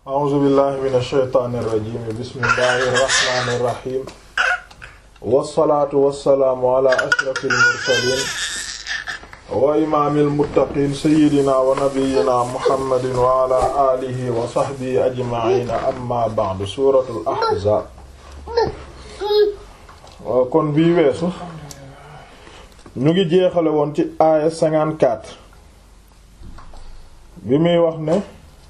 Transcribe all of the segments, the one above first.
a'uuzu billahi mina shaytaani rajiim bismillahi rahmaani rahiim wassalaatu wassalaamu ala ashrafil mursaliin wa imaamil muttaqiin sayyidinaa wa nabiyyinaa muhammadin wa ala aalihi wa sahbihi ajma'iin amma ba'du suuratul ahzaab kon bii weesu ñu ngi jeexale woon ci aaya 54 bi muy wax ne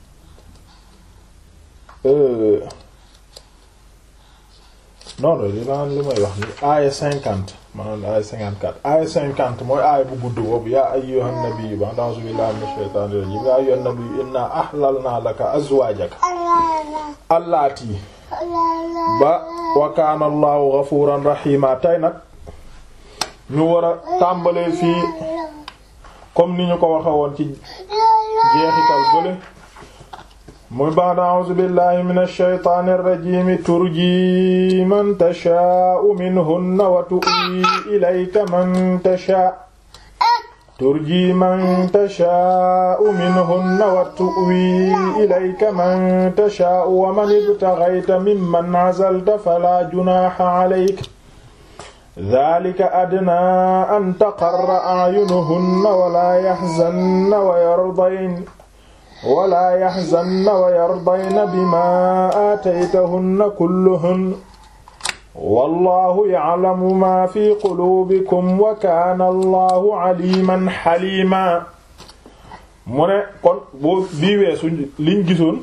non non li naan li may wax ni aaya cinquante maanaam aaya cinquante quatre aaya cinquante mooy aaya bu gudd boobu yaa ayyuhan nabiyyu ba a'uuzu billahi minash shaytaanir rajiim yaa ayyuhan nabiyyu inna ahlalna laka azwaajaka allaati ba wa kaana allahu ghafuuran rahiima tey nag ñu war a tàmbalee fii comme ni ñu ko waxe woon ci jeexital bële muy ba'da a'uuzu billahi minash shaytaanir rajiim turji man tashaa'u minhunna wa tu'wi ilayka man tashaa'u turji man tashaa'u minhunna wa tu'wi ilayka man tashaa'u wa man ibtaghayta mimman 'azalta falaa junaaha 'alayka dhaalika adnaa an taqarra a'yunuhunna wa laa yahzanna wa yardayna wala yaxzanna wa yardayna bima aataytahunna kulluhunna wallahu ya'lamu ma fi quluubikum wa kaana allahu aliman xalima mu ne kon boo bii weesu liñ gisoon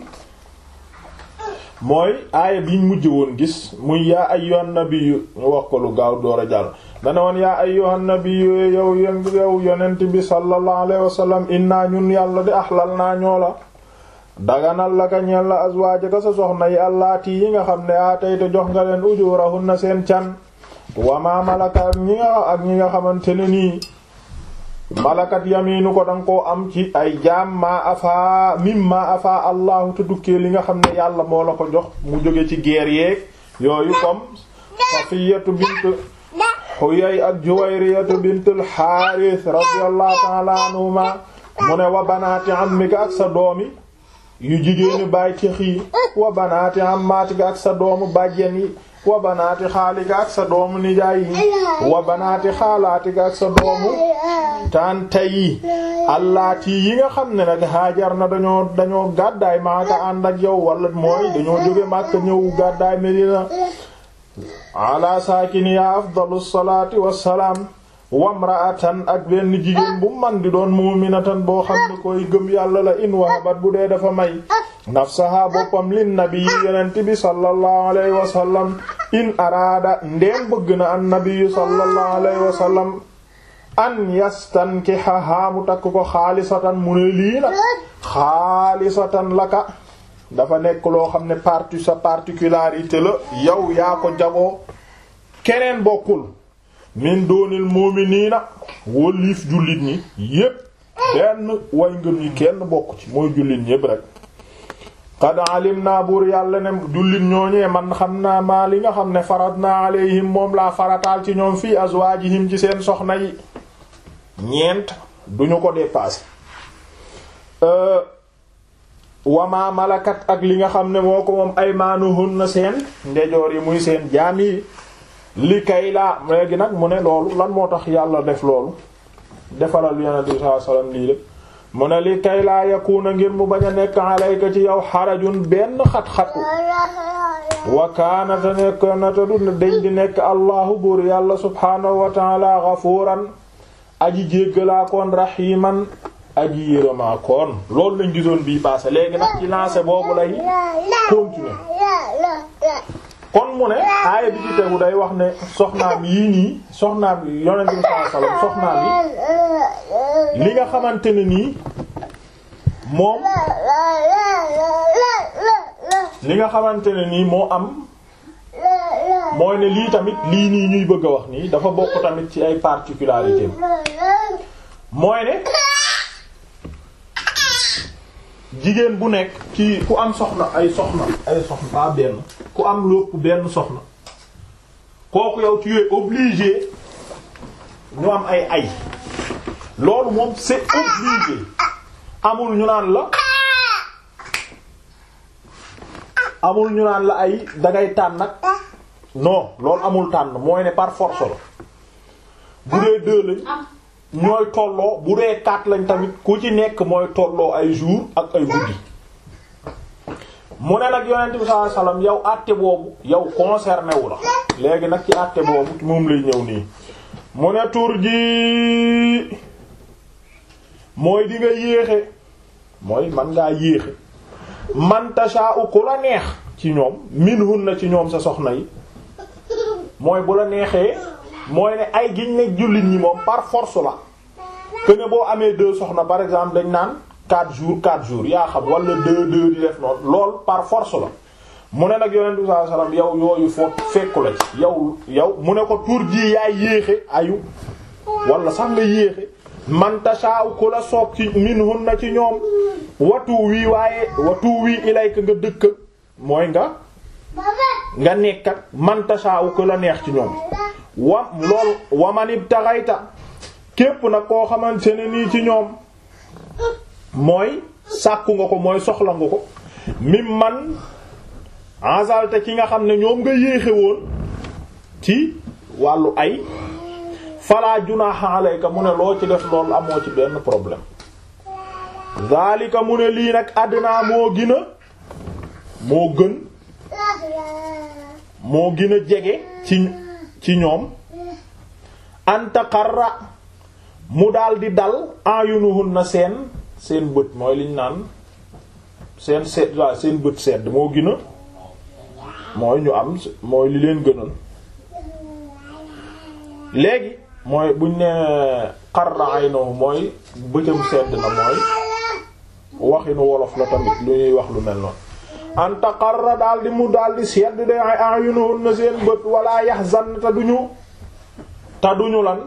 mooy aaya biñ mujj woon gis muy yaa ayyuhan nabiyyu ñu wax ko lu gaaw door a jàll dana woon yaa ayyuhan nabiyyu yow yow yonent bi sallallahu alayhi wa sallam inna ñun yàlla di axlal naa ñoo la daganal la ka ñeel la azwaajaka sa soxna yi allaati yi nga xam ne aa tey te jox nga leen ujurahunna seen can wa ma malaka ak ñi nga ak ñi nga xamante ne nii malakat yamiinu ko danga koo am ci ay jaam maa afaa mimma afaa allahu te dukkee li nga xam ne yàlla moo la ko jox mu jóge ci guerre yeeg yooyu comme Safiyatu bint Huyay ak Juwayriyatu bintul Haaris radiyallahu ta'ala anhuma mu ne wa banaati ammika ak sa doomi yu jigéeni baay tex yi wa banaati ammaatika ak sa doomu bàjjen yi wa banaati xaalika ak sa doomu nijaay yi wa banaati xaalaatika ak sa doomu tànta yi allaati yi nga xam ne nag haajar na dañoo dañoo gàddaay maaka ànd ak yow wala mooy dañoo jóge Makka ñëw gàddaay Medina ala saakiniya afdalu salaati wassalaam wamraatan ak benn jigéen bu man di doon mu'minatan boo xam ne koy gëm yàlla la in wahabat bu dee dafa may nafsaha boppam lin nabi yonent bi sallallahu alayhi wa sallam in araada ndeem bëgg na an nabiyu sallallahu alayhi wa sallam an yastankihaha mu takk ko xaalisatan mu ne lii nag xaalisatan laka dafa nekk loo xam ne parti sa particularité la yow yaa ko jagoo keneen bokkul min doonil mu'minina wóliif jullit ñi yépp benn way ngëm yi kenn bokk ci mooy jullit ñépp rek qad alim naa buur yàlla ne jullit ñooñee man xam naa maa li nga xam ne farat naa alayhim moom laa farataal ci ñoom fii azwaajihim ci seen soxna yi ñeent duñu ko dépasser wama malakat ak li nga xam ne moo ko moom aymaanuhunna seen ndejoor yi muy seen jaam yi li kay laa léegi nag mu ne loolu lan moo tax yàlla def loolu defalal yonent bi sallallahu alayhi wasallam lii lépp mu ne li kay laa yakuna ngir mu bañ a nekk alayka ci yow xarajun benn xat-xatu wa kaana te nekk na te du dañ di nekk allahu buur yàlla subhaanahu wa ta'ala ghafuuran aji jéggalaakoon rahiman aji yërëmaakoon loolu lañ gisoon bii passé léegi nag ci lancé boobu lay continuer kon mu ne aaya bi ci tegu day wax ne soxnaam yii nii soxnaam yonent bi sallallahu alayhi wasallam soxnaam yi li nga xamante ne nii moom li nga xamante ne nii moo am mooy ne lii tamit lii nii ñuy bëgg a wax nii dafa bokk tamit ci ay particularités mooy ne jigéen bu nekk ci ku am soxna ay soxna ay soxna pas benn ku am lépp benn soxna kooku yow tu es obligé ñu am ay ay loolu moom c'est obligé amul ñu naan la amul ñu naan la ay dangay tànn nag non loolu amul tànn mooy ne par force la bu dee deux lañ ñooy tolloo bu dee quatre lañ tamit ku ci nekk mooy tolloo ay jour ak ay guddi mu ne nag yonent bi sallallahu alayhi wasallam yow àtte boobu yow concerné wu la léegi nag ci àtte boobu moom lay ñëw nii mu ne tur ji mooy di nga yéexe mooy man ngaa yéexe man tasha'u ku la neex ci ñoom minhun ci ñoom sa soxna yi mooy bu la neexee mooy ne ay giñ ne jullit ñi moom par force la que ne boo amee deux soxna par exemple dañ naan quatre jours quatre jours yaa xam wala deux deux di def noonu lool par force la mu ne nag yonent bi sallallahu alayhi wasallam yow yooyu foo fekku la ci yow yow mu ne ko tur ji yaay yéexe ayu wala sax nga yéexe man tashaaw ku la soob ci minhun na ci ñoom watu wii waaye watu wii ilayka nga dëkk mooy nga nga nekkat man tashaaw ku la neex ci ñoom wa lool wamanib taxayta képp nag koo xamante ne nii ci ñoom mooy sàkku nga ko mooy soxla nga ko mim man ensalte ki nga xam ne ñoom nga yéexe woon ci wàllu ay fala junaha alayka mu ne loo ci def loolu amoo ci benn problème zalika mu ne lii nag àddina moo gën a moo gën moo gën a jege ci ci ñoom antaqarra mu daal di dal ayunuhun na seen seen bët mooy liñ naan seen seet waaw seen bët sedd moo gën a mooy ñu am mooy li leen gënal léegi mooy buñ ne qarra aynuhu mooy bëtam sedd na mooy waxinu wolof la tamit lu ñuy wax lu mel noonu anta qarra daal di mu daal di sedd de ayunuhun na seen bët wala yahzan te duñu te duñu lan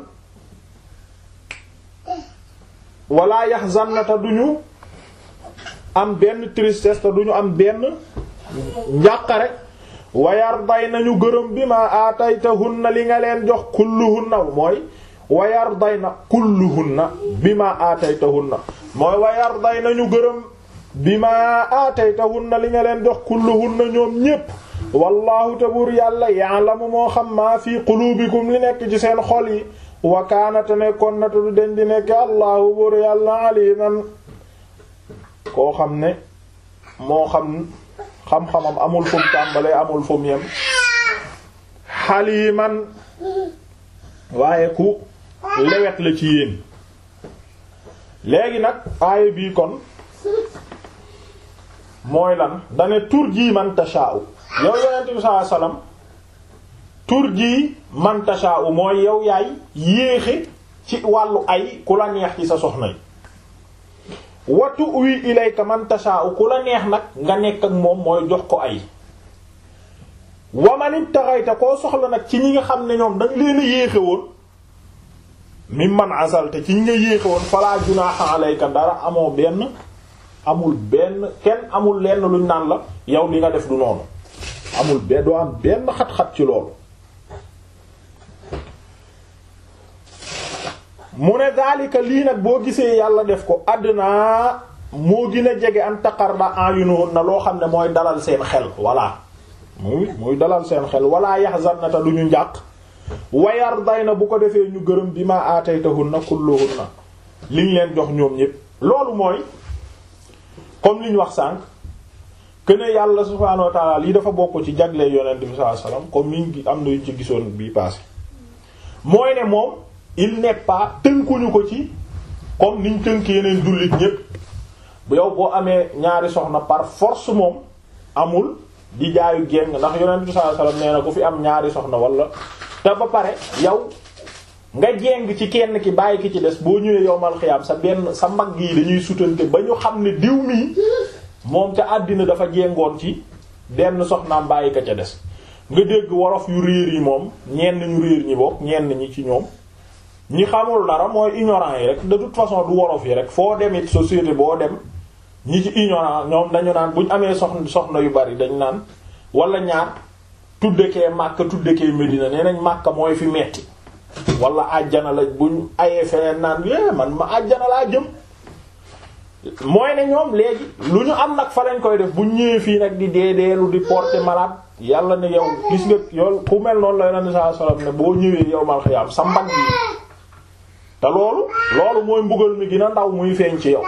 wala yahzan te duñu am benn tristesse te duñu am benn njàqare wayar day nañu gërëm bi ma aataytahunna li nga leen jox kulluhunna mooy wayar day na kulluhunna bi ma aataytahunna mooy wayar day nañu gërëm bi ma aataytahunna li nga leen jox kulluhunna ñoom ñépp wallahu te buur yàlla ya'lamu moo xam maa fi qulubikum li nekk ci seen xol yi wa kaana te nekkoon na te du den di nekk allahu buur yàlla aliman koo xam ne moo xam xam-xamam amul fu mu tàmbalee amul fu mu yem xaliman waaye ku lewet la ci yéen léegi nag aaya bii kon mooy lan dane tur jii man tasha'u yow yonent bi sallallahu alayhi wasallam tur jii man tasha'u mooy yow yaay yéexe ci wàllu ay ku la neex ci sa soxna yi watu wi ilayka man tasha'u ku la neex nag nga nekk ak moom mooy jox ko ay wamanit taxayta koo soxla nag ci ñi nga xam ne ñoom dañ leen a yéexe woon mi man asalte ci ñi nga yéexe woon fala junaha alayka dara amoo benn amul benn kenn amul lenn luñ naan la yow li nga def du noonu amul benn doo am benn xat-xat ci loolu mu ne daalika lii nag boo gisee yàlla def ko àddina moo gën a jege an taqarda ayunuhun na loo xam ne mooy dalal seen xel voilà muy muy dalal seen xel wala yahzanna ta duñu njàq wayar day na bu ko defee ñu gërëm bi ma aataytahunna kulluhunna liñ leen jox ñoom ñépp loolu mooy comme liñ wax sànq que ne yàlla subhaanahu wa ta'ala lii dafa bokk ci jagle yonent bi sallallahu alayhi wasallam comme niñ am na yuñ ci gisoon bii passé mooy ne moom il n'est pas tënkuñu ko ci comme niñ tënk yeneen jullit ñépp bu yow boo amee ñaari soxna par force moom amul di jaayu géng ndax yonent bi sallallahu alayhi wasallam nee na ku fi am ñaari soxna wala te ba pare yow nga jéng ci kenn ki bàyyi ki ci des boo ñëwee yowmal xiyaam sa benn sa mag yi dañuy sutante ba ñu xam ne diw mii moom ca àddina dafa jéngoon ci benn soxnaam bàyyi ka ca des nga dégg wolof yu réer yi moom ñenn ñu réer ñi bokk ñenn ñi ci ñoom ñi xamul dara mooy ignorant yi rek de toute façon du wolof yi rek foo dem it société boo dem ñi ci ignorant ñoom dañu naan buñ amee soxna soxna yu bari dañ naan wala ñaar tuddekee Makka tuddekee Medina nee nañ Makka mooy fi metti wala àjjana la buñ ayee feneen naan é man ma àjjana laa jëm mooy ne ñoom léegi lu ñu am nag fa lañ koy def bu ñëwee fii nag di deedeelu di porter malade yàlla ne yow gis nga yow ku mel noonu la yonent saa sallam ne boo ñëwee yow mal xiyaam sa mbagg yi te loolu loolu mooy mbugal mi gën a ndaw muy feeñ ci yow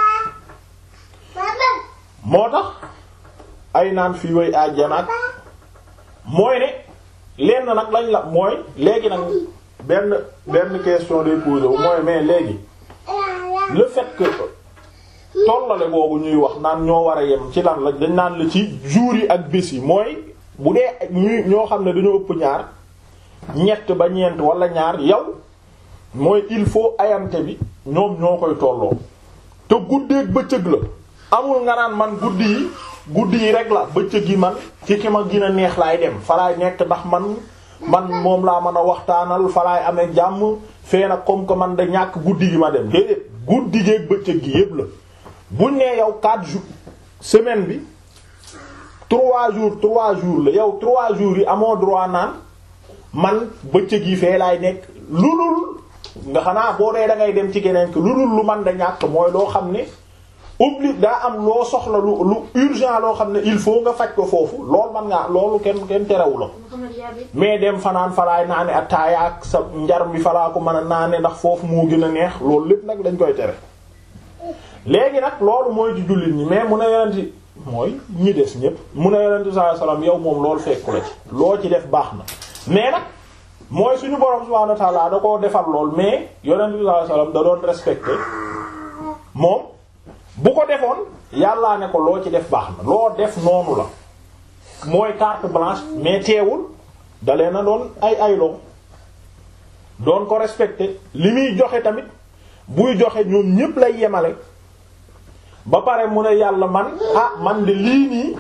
moo tax ay naan fii way àjjanaat mooy ne lenn nag lañ la mooy léegi nag benn benn question day posé wu mooy mais léegi le fait que tollale boobu ñuy wax naan ñoo war a yem ci lan la dañ naan la ci jours yi ak bés yi mooy bu dee ñuy ñoo xam ne dañoo ëpp ñaar ñett ba ñeent wala ñaar yow mooy il faut ayante bi ñoom ñoo koy tolloo te guddeeg bëccëg la amul nga naan man guddi yi guddi yi rek la bëccëg yi man ci ki ma gën a neex laay dem falaay nekk ndax man man moom laa mën a waxtaanal falaay amee jàmm fee nag comme que man da ñàkk guddi gi ma dem déedéet guddi geeg bëccëg gi yépp la buñ nee yow 4 jours semaine bi 3 jours 3 jours la yow 3 jours yi amoo droit naan man bëccëg yi fee laay nekk lu dul nga xanaa boo dee da ngay dem ci geneen lu dul lu man da ñàkk mooy loo xam ne obli daa am loo soxla lu lu urgent loo xam ne il faut nga faj ko foofu loolu man ngaa loolu kenn kenn terewu la mais dem fanaan falaay naane attaaya ak sa njar bi falaa ko mën a naane ndax foofu moo gën a neex loolu lépp nag dañ koy tere léegi nag loolu mooy ci jullit ñi mais mu ne yonenti mooy ñi des ñépp mu ne yonenti sallallahu alayhi wasallam yow moom loolu fekku la ci loo ci def baax na mais nag mooy suñu borom subhanahu wa ta'ala da koo defal lool mais yonenti sallallahu alayhi wasallam da doon respecté moom bu ko defoon yàllaa ne ko loo ci def baax na loo def noonu la mooy carte blanche mais teewul dalee na doon ay ayloo doon ko respecté li muy joxe tamit buy joxe ñoom ñépp lay yemale ba pare mu ne yàlla man ah man de lii nii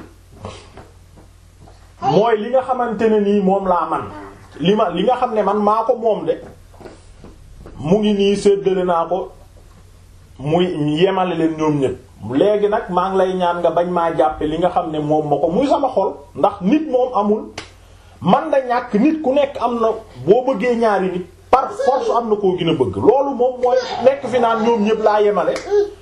mooy li nga xamante ne nii moom laa man li ma li nga xam ne man maa ko moom de mu ngi nii séddale naa ko muy yemale leen ñoom ñépp léegi nag maa ngi lay ñaan nga bañ maa jàppe li nga xam ne moom ma ko muy sama xol ndax nit moom amul man da ñàkk nit ku nekk am na boo bëggee ñaari nit par force am na koo gën a bëgg loolu moom mooy nekk fi naan ñoom ñépp laa yemale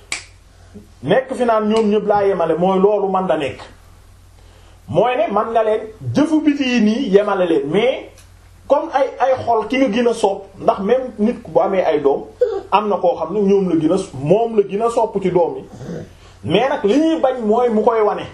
nekk fi naan ñoom ñépp laa yemale mooy loolu man da nekk mooy ne man nga leen jëfu biti yi nii yemale leen mais comme ay ay xol ki nga gën a sopp ndax même nit bu amee ay doom am na koo xam ne ñoom la gën a moom la gën a sopp ci doom yi mais nag li ñuy bañ mooy mu koy wane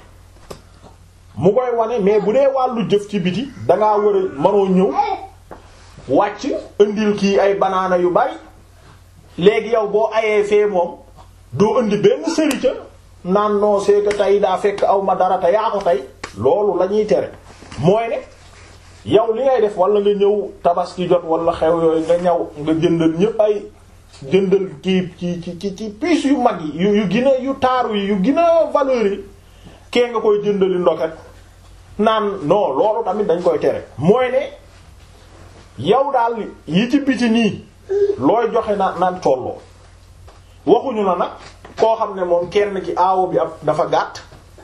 mu koy wane mais bu dee wàllu jëf ci biti dangaa war a mënoo ñëw wàcc indil kii ay banaana yu bari léegi yow boo ayee fee moom doo indi benn sërica naan non c'est que tey daa fekk aw ma dara te yaa ko tey loolu la ñuy tere mooy ne yow li ngay def wala nga ñëw tabaski jot wala xew yooyu nga ñëw nga jëndal ñépp ay jëndal kii ci ci ci ci piis yu mag yi yu yu gën a yu taaru yi yu gën a valeur yi kee nga koy jëndali ndoket naan non loolu tamit dañ koy tere mooy ne yow daal yi ci biti nii looy joxe naan naan tolloo waxuñu la nag koo xam ne moom kenn ci aawo bi ab dafa gàtt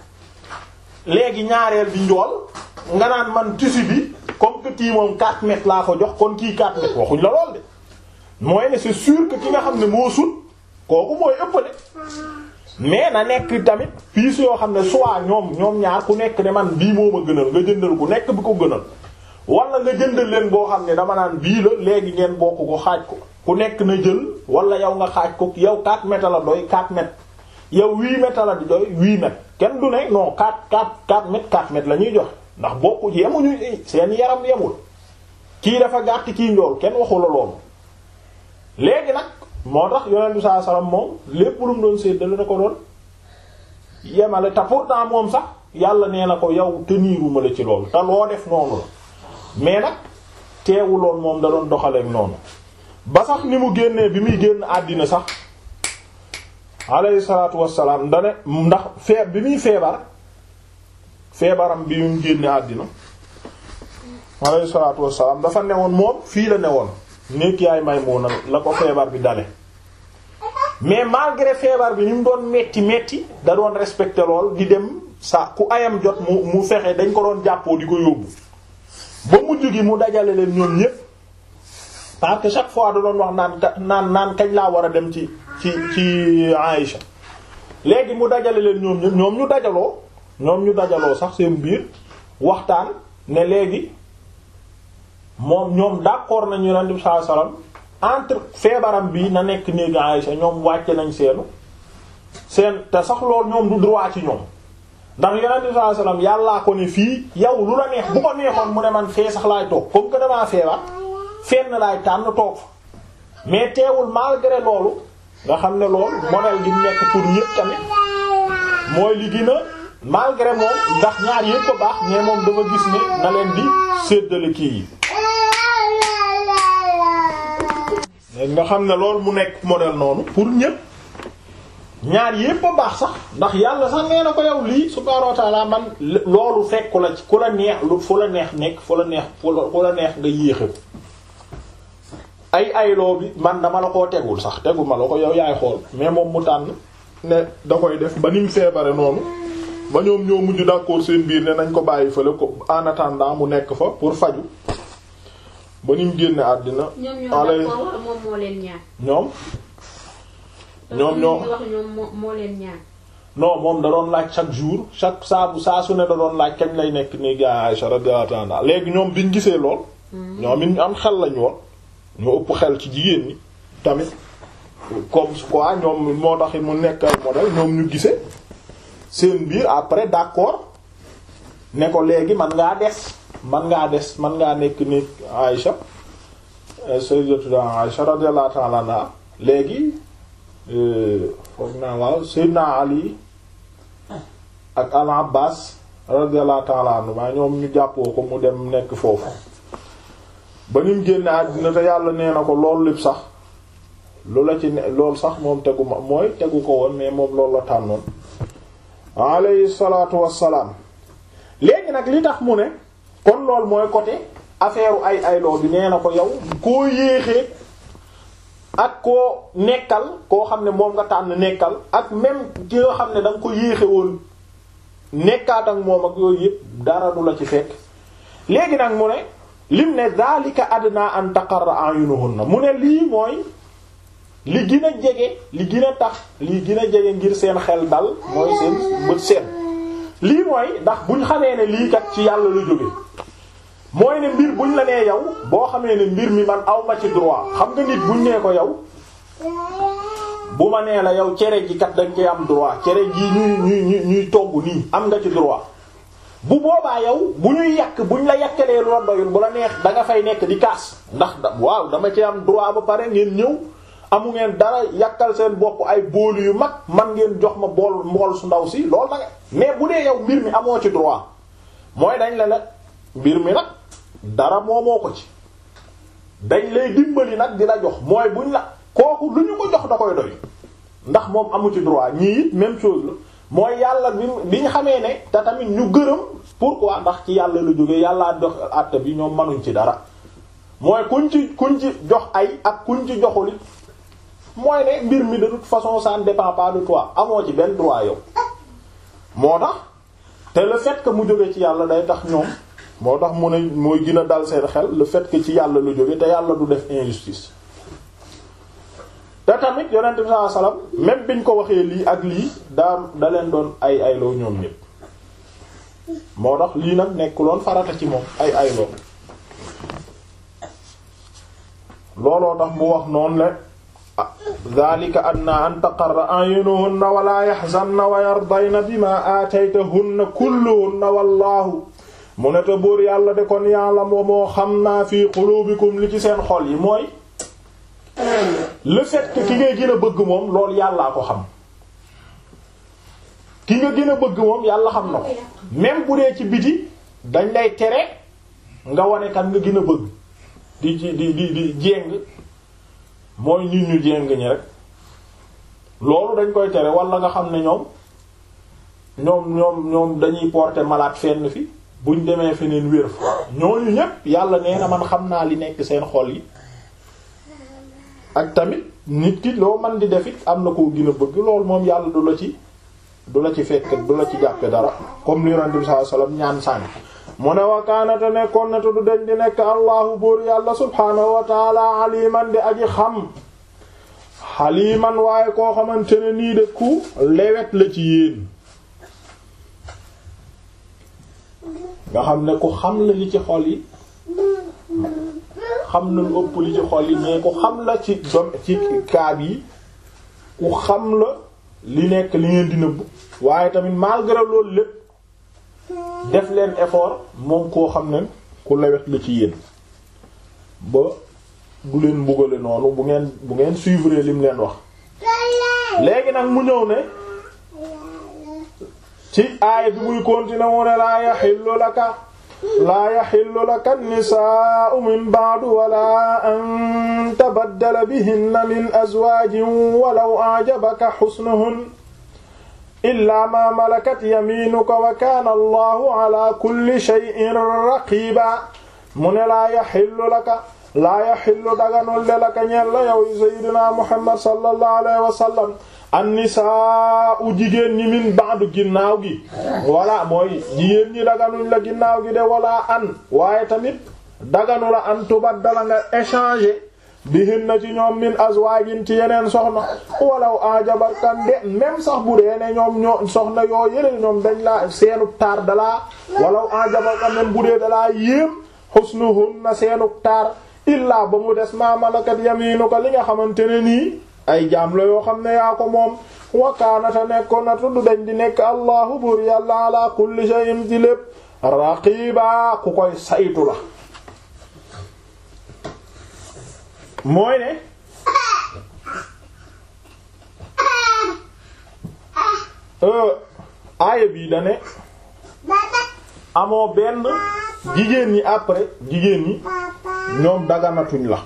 léegi ñaareel bi njool nga naan man tissu bi comme que kii moom 4 mètres laa ko jox kon kii 4 mètres waxuñ la lool de mooy ne c'est sûr que ki nga xam ne moo sut kooku mooy ëppale mais na nekk tamit piis yoo xam ne soit ñoom ñoom ñaar ku nekk ne man bii moo ma gënal nga jëndal ku nekk bi ko gënal wala nga jëndal leen boo xam ne dama naan bii la léegi ngeen bokk ko xaaj ko ku nekk na jël wala yow nga xaaj ko yow 4 mètres la doy 4 mètres yow 8 mètres la di doy 8 mètres kenn du ne non 4 4 4 mètres 4 mètres la ñuy joxe ndax bokku ci yemuñu seen yaram yemul kii dafa gàtt kii njool kenn waxu la loolu léegi nag moo tax yonent bi sallallahu alayhi wasallam moom lépp lu mu doon séddale da ko doon yemale te pourtant moom sax yàlla nee na ko yow teniiruma la ci loolu te loo def noonu la mais nag teewuloon moom da doon doxaleek noonu ba sax ni mu génnee bi muy génn àddina sax alayhi salaatu wassalaam dane ndax fee bi muy feebar feebaram bi mu génne àddina alayhi salaatu wassalaam dafa newoon moom fii la newoon nekk yaay Maymuna la ko feebar bi dale mais malgré feebar bi ni mu doon metti metti da doon respecté lool di dem sa ku ayam jot mu mu fexe dañ ko doon jàppoo di ko yóbbu ba mujj gi mu dajale leen ñoom ñépp parce que chaque fois da doon wax naan naan naan kañ laa war a dem ci ci ci Aïcha léegi mu dajale leen ñoom ñëpp ñoom ñu dajaloo ñoom ñu dajaloo sax seen biir waxtaan ne léegi moom ñoom d'accord nañu Yonent bi sallallahu alayhi wasallam entre feebaram bi na nekk néegi Aïcha ñoom wàcce nañ seenu seen te sax loolu ñoom du droit ci ñoom ndax Yonent bi sallallahu alayhi wasallam yàllaa ko ne fii yow lu la neex bu ko neexoon mu ne man fee sax laay toog comme que damaa feebar fenn laay tànn toog fa mais teewul malgré loolu nga xam ne loolu modèle gi nekk pour ñépp tamit mooy li gën a malgré moom ndax ñaar yépp ko baax mais moom dafa gis ne na leen di séddale kii yi nga xam ne loolu mu nekk modèle noonu pour ñépp ñaar yépp a baax sax ndax yàlla sax nee na ko yow lii subhaanahu wa ta'ala man loolu fekku la ci ku la neex lu fu la neex nekk fu la neex fu la neex nga yéexe ko ay ayloo bi man dama la koo tegul sax tegu ma la ko yow yaay xool mais moom mu tànn ne da koy def ba ni mu feebare noonu ba ñoom ñoo mujj d'accord seen biir ne nañ ko bàyyi fële ko en attendant mu nekk fa pour faju ba ni mu génne àddina. ñoom ñoo d'accord moom moo leen ñaan. ñoom. ñoom ñoo wax ñoom moo leen ñaan. non moom da doon laaj chaque jour chaque saa bu saa su ne da doon laaj kañ lay nekk ni gaa Aïcha radiyallahu anha léegi ñoom biñ gisee lool. ñoom it ñu am xel lañu woon. ñoo ëpp xel ci jigéen ñi tamit comme quoi ñoom moo tax mu nekk ay modèle ñoom ñu gisee seen biir après d'accord ne ko léegi man ngaa des man ngaa des man ngaa nekk ni Aïcha sayyidatu Aïcha radiyallahu ta'ala anha léegi foog naa waaw Sayyidina Ali ak Al Abbas radiyallahu ta'ala anhu maa ñoom ñu jàppoo ko mu dem nekk foofu ba ni mu génne àddina te yàlla nee na ko loolu lépp sax lu la ci ne loolu sax moom tegu ma mooy tegu ko woon mais moom loolu la tànnoon alayhi salaatu wassalaam léegi nag li tax mu ne kon loolu mooy côté affaire ay ayloo bi nee na ko yow koo yéexee ak koo nekkal koo xam ne moom nga tànn nekkal ak même ki nga xam ne da nga ko yéexe woon nekkaat ak moom ak yooyu yëpp dara du la ci fekk léegi nag mu ne lim ne zalika adna an taqarra ayunuhunna mu ne lii mooy li gën a jege li gën a tax li gën a jege ngir seen xel dal mooy seen bët seen lii mooy ndax buñ xamee ne lii kat ci yàlla la jóge mooy ne mbir buñ la nee yow boo xamee ne mbir mi man aw ma ci droit xam nga nit buñ nee ko yow bu ma nee la yow cere ji kat dañ koy am droit cere ji ñuy ñuy ñuy ñuy togg nii am nga ci droit bu boobaa yow bu ñuy yàq buñ la yàkkalee lu la doyul bu la neex da nga fay nekk di kaas ndax da waaw dama ci am droit ba pare ngeen ñëw amu ngeen dara yàkkal seen bopp ay boolu yu mag man ngeen jox ma bool mbool su ndaw si loolu la nga mais bu dee yow mbir mi amoo ci droit mooy dañ la la mbir mi nag dara moomoo ko ci dañ lay dimbali nag di la jox mooy buñ la kooku lu ñu ko jox da koy doy ndax moom amu ci droit ñii it même chose la mooy yàlla bi bi ñu xamee ne te tamit ñu gërëm pourquoi ndax ci yàlla la jógee yàllaa dox àtte bi ñoom mënuñ ci dara mooy kuñ ci kuñ ci jox ay ak kuñ ci joxuli mooy ne mbir mi de toute façon ça ne dépend pas de toi amoo ci benn droit yow moo tax te le fait que mu jóge ci yàlla day tax ñoom moo tax mu ne mooy gën a dal seen xel le fait que ci yàlla la jóge te yàlla du def injustice te tamit yonent bi sallallahu alayhi wasallam même biñ ko waxee lii ak lii daa da leen doon ay ayloo ñoom ñépp moo tax lii nag nekkuloon farata ci moom ay ayloo looloo tax mu wax noonu le dhalika adna an taqarra a'yunuhunna wa la yahzanna wa yardayna bima aataytahunna kulluhunna wallahu mu ne te buur yàlla de kon yàlla moo moo xam naa fi qulubikum li ci seen xol yi mooy le fait que ki ngay gën a bëgg moom loolu yàllaa ko xam ki nga gën a bëgg moom yàlla xam na ko même bu dee ci biti dañ lay tere nga wane kan nga gën a bëgg di ci di di di jéng mooy nit ñu jéng ñi rek loolu dañ koy tere wala nga xam ne ñoom ñoom ñoom ñoom dañuy porter malade fenn fi buñ demee feneen wér fa ñooñu ñépp yàlla nee na man xam naa li nekk seen xol yi ak tamit nit ki loo man di def it am na koo gën a bëgg loolu moom yàlla du la ci du la ci fekk du la ci jàppe dara comme li yonent bi sallallahu alayhi wasallam ñaan sànni mu ne wakaanate nekkoon na te du den di nekk allahu buur yàlla subhaanahu wa taala aliman di aji xam xaliman waaye koo xamante ne nii de ku lewet la ci yéen nga xam ne ku xam la li ci xol yi xam na lu ëpp li ci xol yi mais ku xam la ci dom ci kaab yi ku xam la li nekk li ngeen di nëbb waaye tamit malgré loolu lépp def leen effort moom koo xam ne ku lewet la ci yéen ba du leen mbugale noonu bu ngeen bu ngeen suivre lim leen wax léegi nag mu ñëw ne ci aaya bi muy continuer mu ne laa yaxillu laka laa yaxillu laka nisaa'u min ba'du wala an tabaddala bihinna min azwaajin walaw a'jabaka husnuhun illaa ma malakat yamiinuka wa kaana allahu ala kulli shay'in raqiiba mu ne laa yaxillu laka laa yaxillu daganul de laka ñeel la yow sayyidina muhammad sallallahu alayhi wa sallam annisaa'u jigéen ñi min ba'du ginnaaw gi walla mooy jigéen ñi daganuñ la ginnaaw gi de walla an waaye tamit daganu la an tubaddala nga échanger bihin na ci ñoom min azwaajin ci yeneen soxna walaw ajabarkan de même sax bu dee ne ñoom ñoo soxna yoo yële ñoom dañ la seenu taar dalaa walaw ajabarkan même bu dee dalaa yéem husnuhunna seenu taar illaa ba mu des ma malakat yaminuka li nga xamante ne nii ay jaam la yoo xam ne yaa ko moom wakaanata nekkoon na tudd dañ di nekk allahu buur yàlla ala kulli shay'in ci lépp raqiba ku koy saytu la mooy ne aaya bii da ne amoo benn jigéen ñi après jigéen ñi ñoom daganatuñ la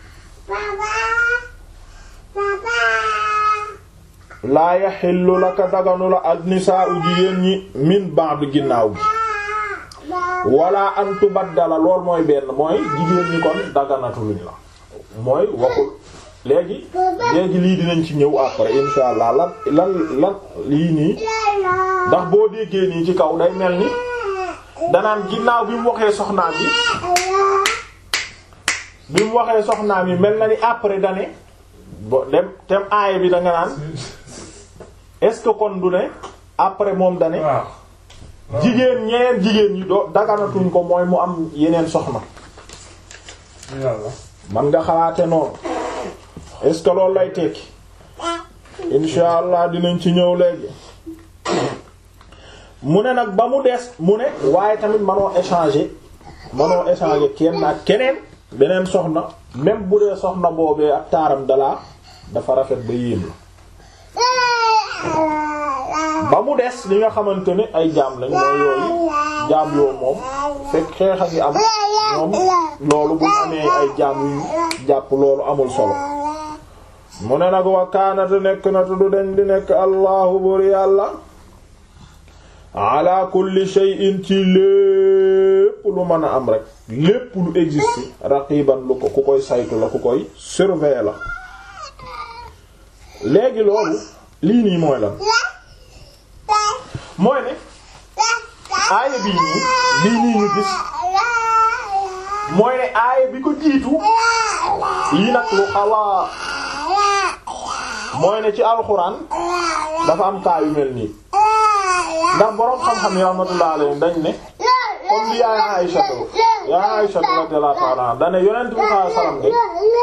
laa yaxillu laka daganu la ak nisaa'u jigéen ñi min ba'd ginnaaw gi wala an tubaddala lool mooy benn mooy jigéen ñi kon daganatuñ la mooy waxul léegi léegi lii dinañ ci ñëw après insha allah lan lan lan lii nii ndax boo déggee nii ci kaw day mel ni danaan ginnaaw bi mu waxee soxnaam yi bi mu waxee soxnaam yi mel na ni après dane bo dem tem aaya bi da nga naan est-ce que kon du ne après moom dane jigéen ñeneen jigéen ñi doo daganatuñ ko mooy mu am yeneen soxna man nga xalaate noonu est-ce que loolu lay tekki insha allah dinañ ci ñëw léegi mu ne nag ba mu des mu ne waaye tamit manoo échanger manoo échanger kenn ak keneen beneen soxna même bu dee soxna boobee ak taaram dalaa dafa rafet ba yéem la ba mu des li nga xamante ne ay jaam lañ mooy yooyu jaam yoo moom fekk xeex a ngi am ñoom loolu bu amee ay jaam yu jàpp loolu amul solo mu ne nag wa kaanate nekk na tuddu dañ di nekk allahu bur yàlla ala kulli shay'in ci lépp lu mën a am rek lépp lu existe raqiban lu ko ku koy saytu la ku koy surveiller la léegi loolu lii nii mooy lan mooy ne aaya bii nii lii nii ñu gis mooy ne aaya bi ko jiitu lii nag lu xawa mooy ne ci alxuraan dafa am kaa yu mel nii ndax boroom xam-xam yi rahmatullah alayhi dañ ne comme li yaay Aïcha yaay Aïcha radiyallahu ta'ala anha dane yonent bi sallallahu alayhi wasallam de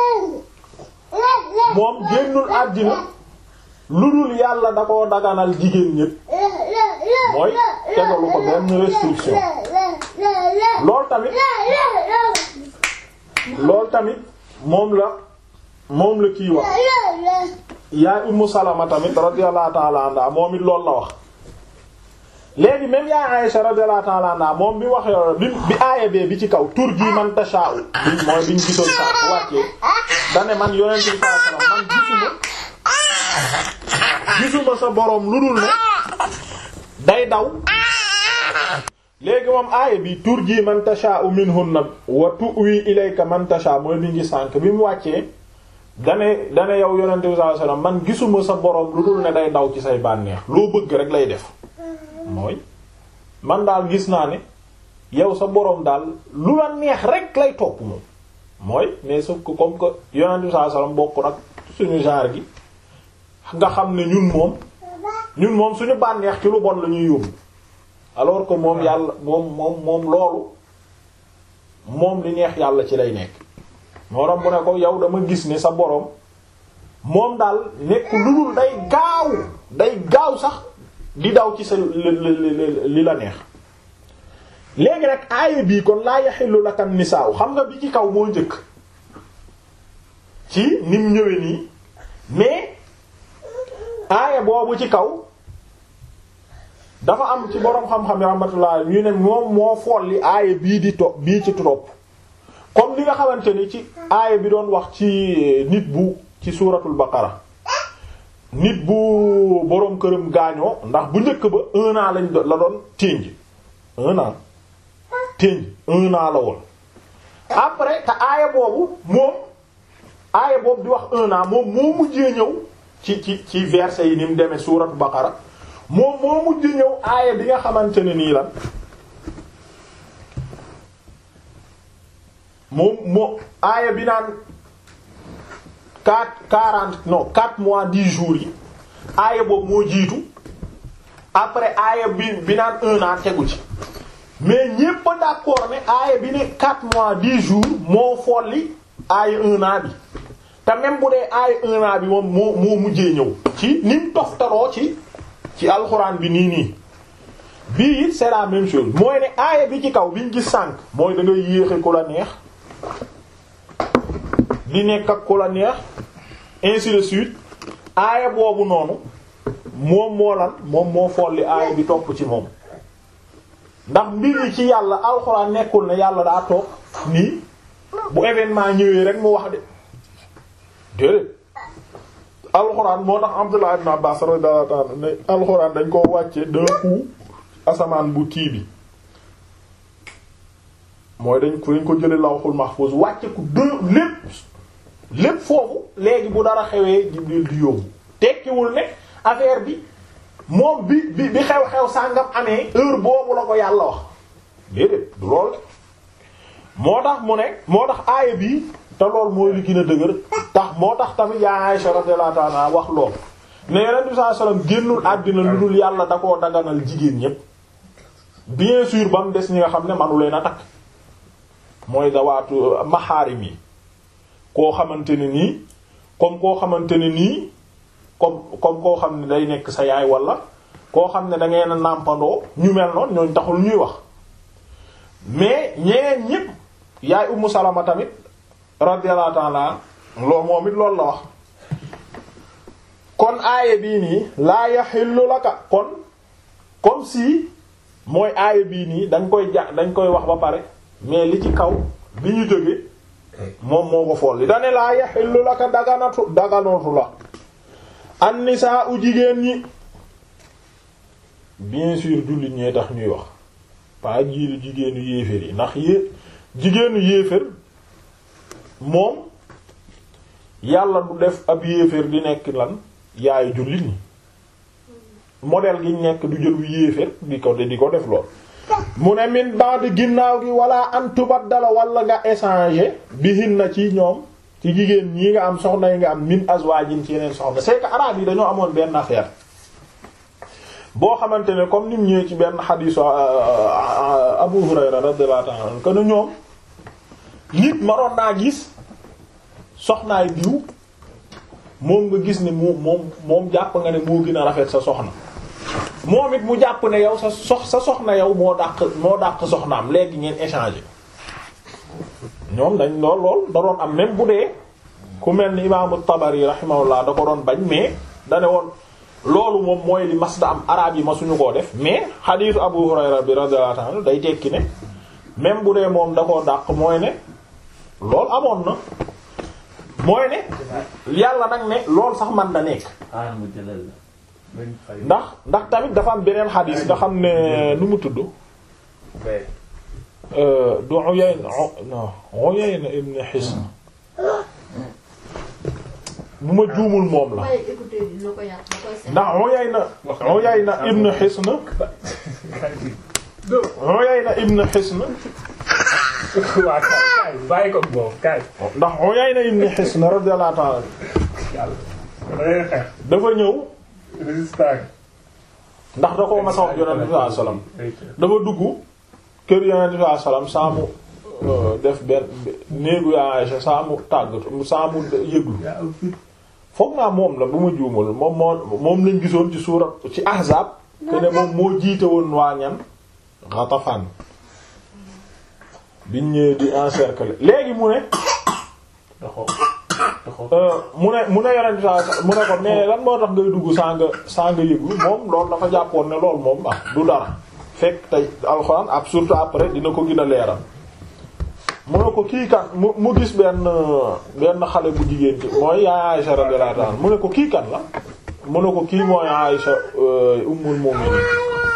moom génnul àddina lu dul yàlla da koo daganal jigéen ñépp mooy tegalu ko benn restriction loolu tamit loolu tamit moom la moom la kii wax yaay Ummu Salama tamit radiyallahu ta'ala anha moom it loolu la wax léegi même yaay Aisha radiyallahu ta'ala anha moom bi waxee bi bi aaya bee bi ci kaw tur ji man tasha'u bi mooy biñ gisoon sa wàccee dane man yonent bi sallallahu alayhi wasallam man gisuma gisuma sa boroom lu dul ne day daw léegi moom aaya bi tur ji man tasha'u minhunna wa tu'wi ilayka man tasha mooy bi ngi sànk bi mu wàccee dane dane yow yonent bi sallallahu alayhi wasallam man gisuma sa boroom lu dul ne day daw ci say bànneex loo bëgg rek lay def mooy man daal gis naa ne yow sa boroom daal lu la neex rek lay topp moom mooy mais sauf que comme que yonent bi sallallahu alayhi wasallam bokk nag suñu genre gi nga xam ne ñun moom ñun moom suñu bànneex ci lu bon la ñuy yóbbu alors que moom yàlla moom moom moom loolu moom li neex yàlla ci lay nekk moo tax mu ne ko yow dama gis ne sa boroom moom daal nekk lu dul day gaaw day gaaw sax di daw ci sa li la neex léegi rek aaya bii kon laa yaxillu laka nisaaw xam nga bi ci kaw moo njëkk ci nim ñëwee nii mais aaya boobu ci kaw dafa am ci boroom xam-xam yi rahmatullah ñu ne moom moo folli aaya bii di to bii ci topp comme li nga xamante ni ci aaya bi doon wax ci nit bu ci suuratul baqara nit bu boroom këram gaañoo ndax bu njëkk ba un an lañ la doon ténj un an ténj un an la woon après te aaya boobu moom aaya boobu di wax un an moom moo mujjee ñëw ci ci ci verset yi ni mu demee suuratul baqara moom moo mujj ñëw aaya bi nga xamante ne nii lan moom moo aaya bi naan quatre quarante non quatre mois dix jours yi aaya boobu moo jiitu après aaya bi bi naan un an tegu ci mais ñépp a d'accord ne aaya bi ne quatre mois dix jours moo folli aaya un an bi te même bu dee aaya un an bi moom moo moo mujjee ñëw ci ni mu toftaloo ci ci alxuraan bi nii nii bii it c'est la même chose mooy ne aaya bi ci kaw biñ gis sànq mooy da ngay yéexe ku la neex di nekk ak ku la neex ainsi de suite aaya boobu noonu moom moo lan moom moo folli aaya bi topp ci moom ndax mbir yi ci yàlla alxuraan nekkul ne yàlla daa toog nii bu événement ñëwee rek mu wax de déedéet alxuraan moo tax Abdullah ibn Abbas radiyallahu ta'ala ne alxuraan dañ koo wàcce d'un coup asamaan bu kii bi mooy dañ ko dañ ko jële lawhul mahfuz wàcce ku deux lépp lépp foofu léegi bu dara xewee Jibril di yóbbu tekkiwul ne affaire bi moom bi bi bi xew-xew sàngam amee heure boobu la ko yàlla wax déedéet du lool moo tax mu ne moo tax aaya bi te lool mooy li gën a dëgër tax moo tax tamit yaa Aisha radiyallahu ta'ala wax lool ne Yonent bi sallallahu alayhi wasallam génnul àddina lu dul yàlla da koo daganal jigéen ñépp bien sûr ba mu des ñi nga xam ne manu leen a takk mooy dawaatu maxaarim yi koo xamante ne nii comme koo xamante ne nii comme comme koo xam ne day nekk sa yaay wala koo xam ne da ngeen a nàmpandoo ñu mel noonu ñooñ taxul ñuy wax mais ñeneen ñépp yaay Ummu Salama tamit radiyallahu ta'ala loo moom it loolu la wax kon aaya bii nii laa yaxillu laka kon comme si mooy aaya bii nii dañ koy ja dañ koy wax ba pare mais li ci kaw bi ñu jóge moom moo ko fool li dane laa yaxillu laka daganatu daganatu la an nisaa u jigéen ñi bien sûr jullit ñee tax ñuy wax pas jiilu jigéenu yéefér yi ndax yé jigéenu yéefér moom yàlla du def ab yéeféer di nekk lan yaayu jullit ñi modèle gi nekk du jël yéeféer di ko di ko def lool mu ne min ba'd ginnaaw gi wala an tubaddala wala nga échanger bihin na ci ñoom ci jigéen ñi nga am soxna yi nga am min azwajin ci yeneen soxna c'est que arabe yi dañoo amoon benn affaire boo xamante ne comme nim ñëwee ci benn xadiisu Abu Hurayra radiyallahu ta'ala anhu que ne ñoom nit maroon naa gis soxnaay diw moom nga gis ne moom moom moom jàpp nga ne moo gën a rafet sa soxna moom it mu jàpp ne yow sa sox sa soxna yow moo dàq moo dàq soxnaam léegi ngeen échanger ñoom dañ lool lool da doon am même bu dee ku mel ni imaamu Tabari rahimahullah da ko doon bañ mais da ne woon loolu moom mooy li mas da am araab yi ma suñu koo def mais xadiisu Abu Hurayra bi radiyallahu anhu day tekki ne même bu dee moom da koo dàq mooy ne loolu amoon na mooy ne yàlla nag ne loolu sax man da nekk ndax ndax tamit dafa am beneen xadiis nga xam ne nu mu tudd du Uyayna non Uyayna ibn Hisn bu ma juumul moom la ndax Uyayna Uyayna ibn Hisn Uyayna ibn Hisn waaw kay bàyyi ko boobu kay. ndax Uyayna ibn Hisn radiyallahu ta'ala yàlla da ngay xeex dafa ñëw résistant ndax da koo ma sa wax yonent bi sallallahu alayhi wasallam dafa dugg kër yonent bi sallallahu alayhi wasallam saa mu euh, def benn néegu yaa Aysa saa mu tàggatu saa mu yëglu yaa am fit foog naa moom la bu ma juumul moom moo moom lañ gisoon ci suurat ci ahzaab te ne moom moo jiite woon waa ñan Ghatafan biñ ñëwee di encercler léegi mu ne taxaw taxaw euh, mu ne mu ne yonent bi sallallahu alayhi wasallam mu ne ko mais lan moo tax ngay dugg saa nga saa nga yëglu moom loolu dafa jàppoon ne loolu moom ah du dara fekk tey alxuraan ab surtout après dina ko gën a leeral mu ne ko kii kan mu mu gis benn benn xale bu jigéen ci mooy yaay Aïsha radiyallahu anha mu ne ko kii kan la mu ne ko kii mooy Aïsha ummul mu'minin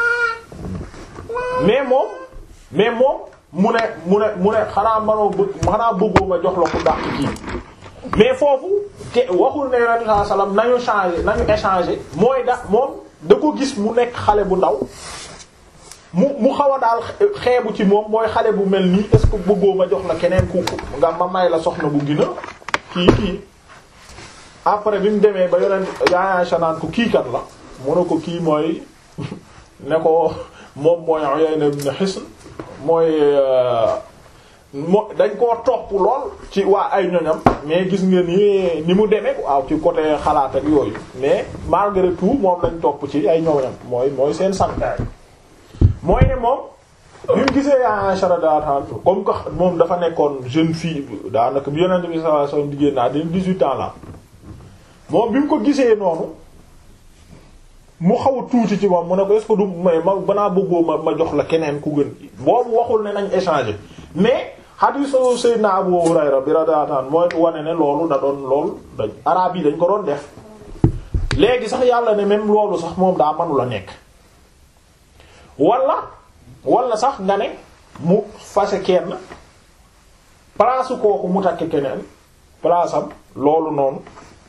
mais moom mais moom mu ne mu ne mu ne xanaa manoo bëgg xanaa bëggoo ma jox la ku dàq kii mais foofu te waxul ne yonent sallallahu alayhi wasallam nañu changer nañu échanger mooy da moom da ko gis mu nekk xale bu ndaw mu mu xaw a daal xeebu ci moom mooy xale bu mel nii est-ce que bëggoo ma jox la keneen ku nga ma may la soxna bu gina kii kii après bi mu demee ba yonent yaay Aysa naan ko kii kat la mu ne ko kii mooy ne ko moom mooy Uyayna ibn Hisn mooy mo dañ koo topp lool ci waa ay ñoñam mais gis nga ni ni mu demee waaw ci côté xalaat ak yooyu mais malgré tout moom lañ topp ci ay ñoñam mooy mooy seen santaay mooy ne moom bi mu gisee yaa Aïcha radiyallahu anha comme que moom dafa nekkoon jeune fille daanaka bi Yonent bi sallallahu alayhi wasallam di génn naa dina 18 ans la moom bi mu ko gisee noonu mu xaw a tuuti ci moom mu ne ko est-ce que du may ma banaa bëggoo ma ma jox la keneen ku gën boobu waxul ne nañ échanger mais hadiisu Seydina Abu Hurayra bi radiyallahu anhu mooy wane ne loolu da doon lool dañ araab yi dañ ko doon def léegi sax yàlla ne même loolu sax moom daa mënula nekk wala wala sax nga ne mu fase kenn place kooku mu takk keneen place am loolu noonu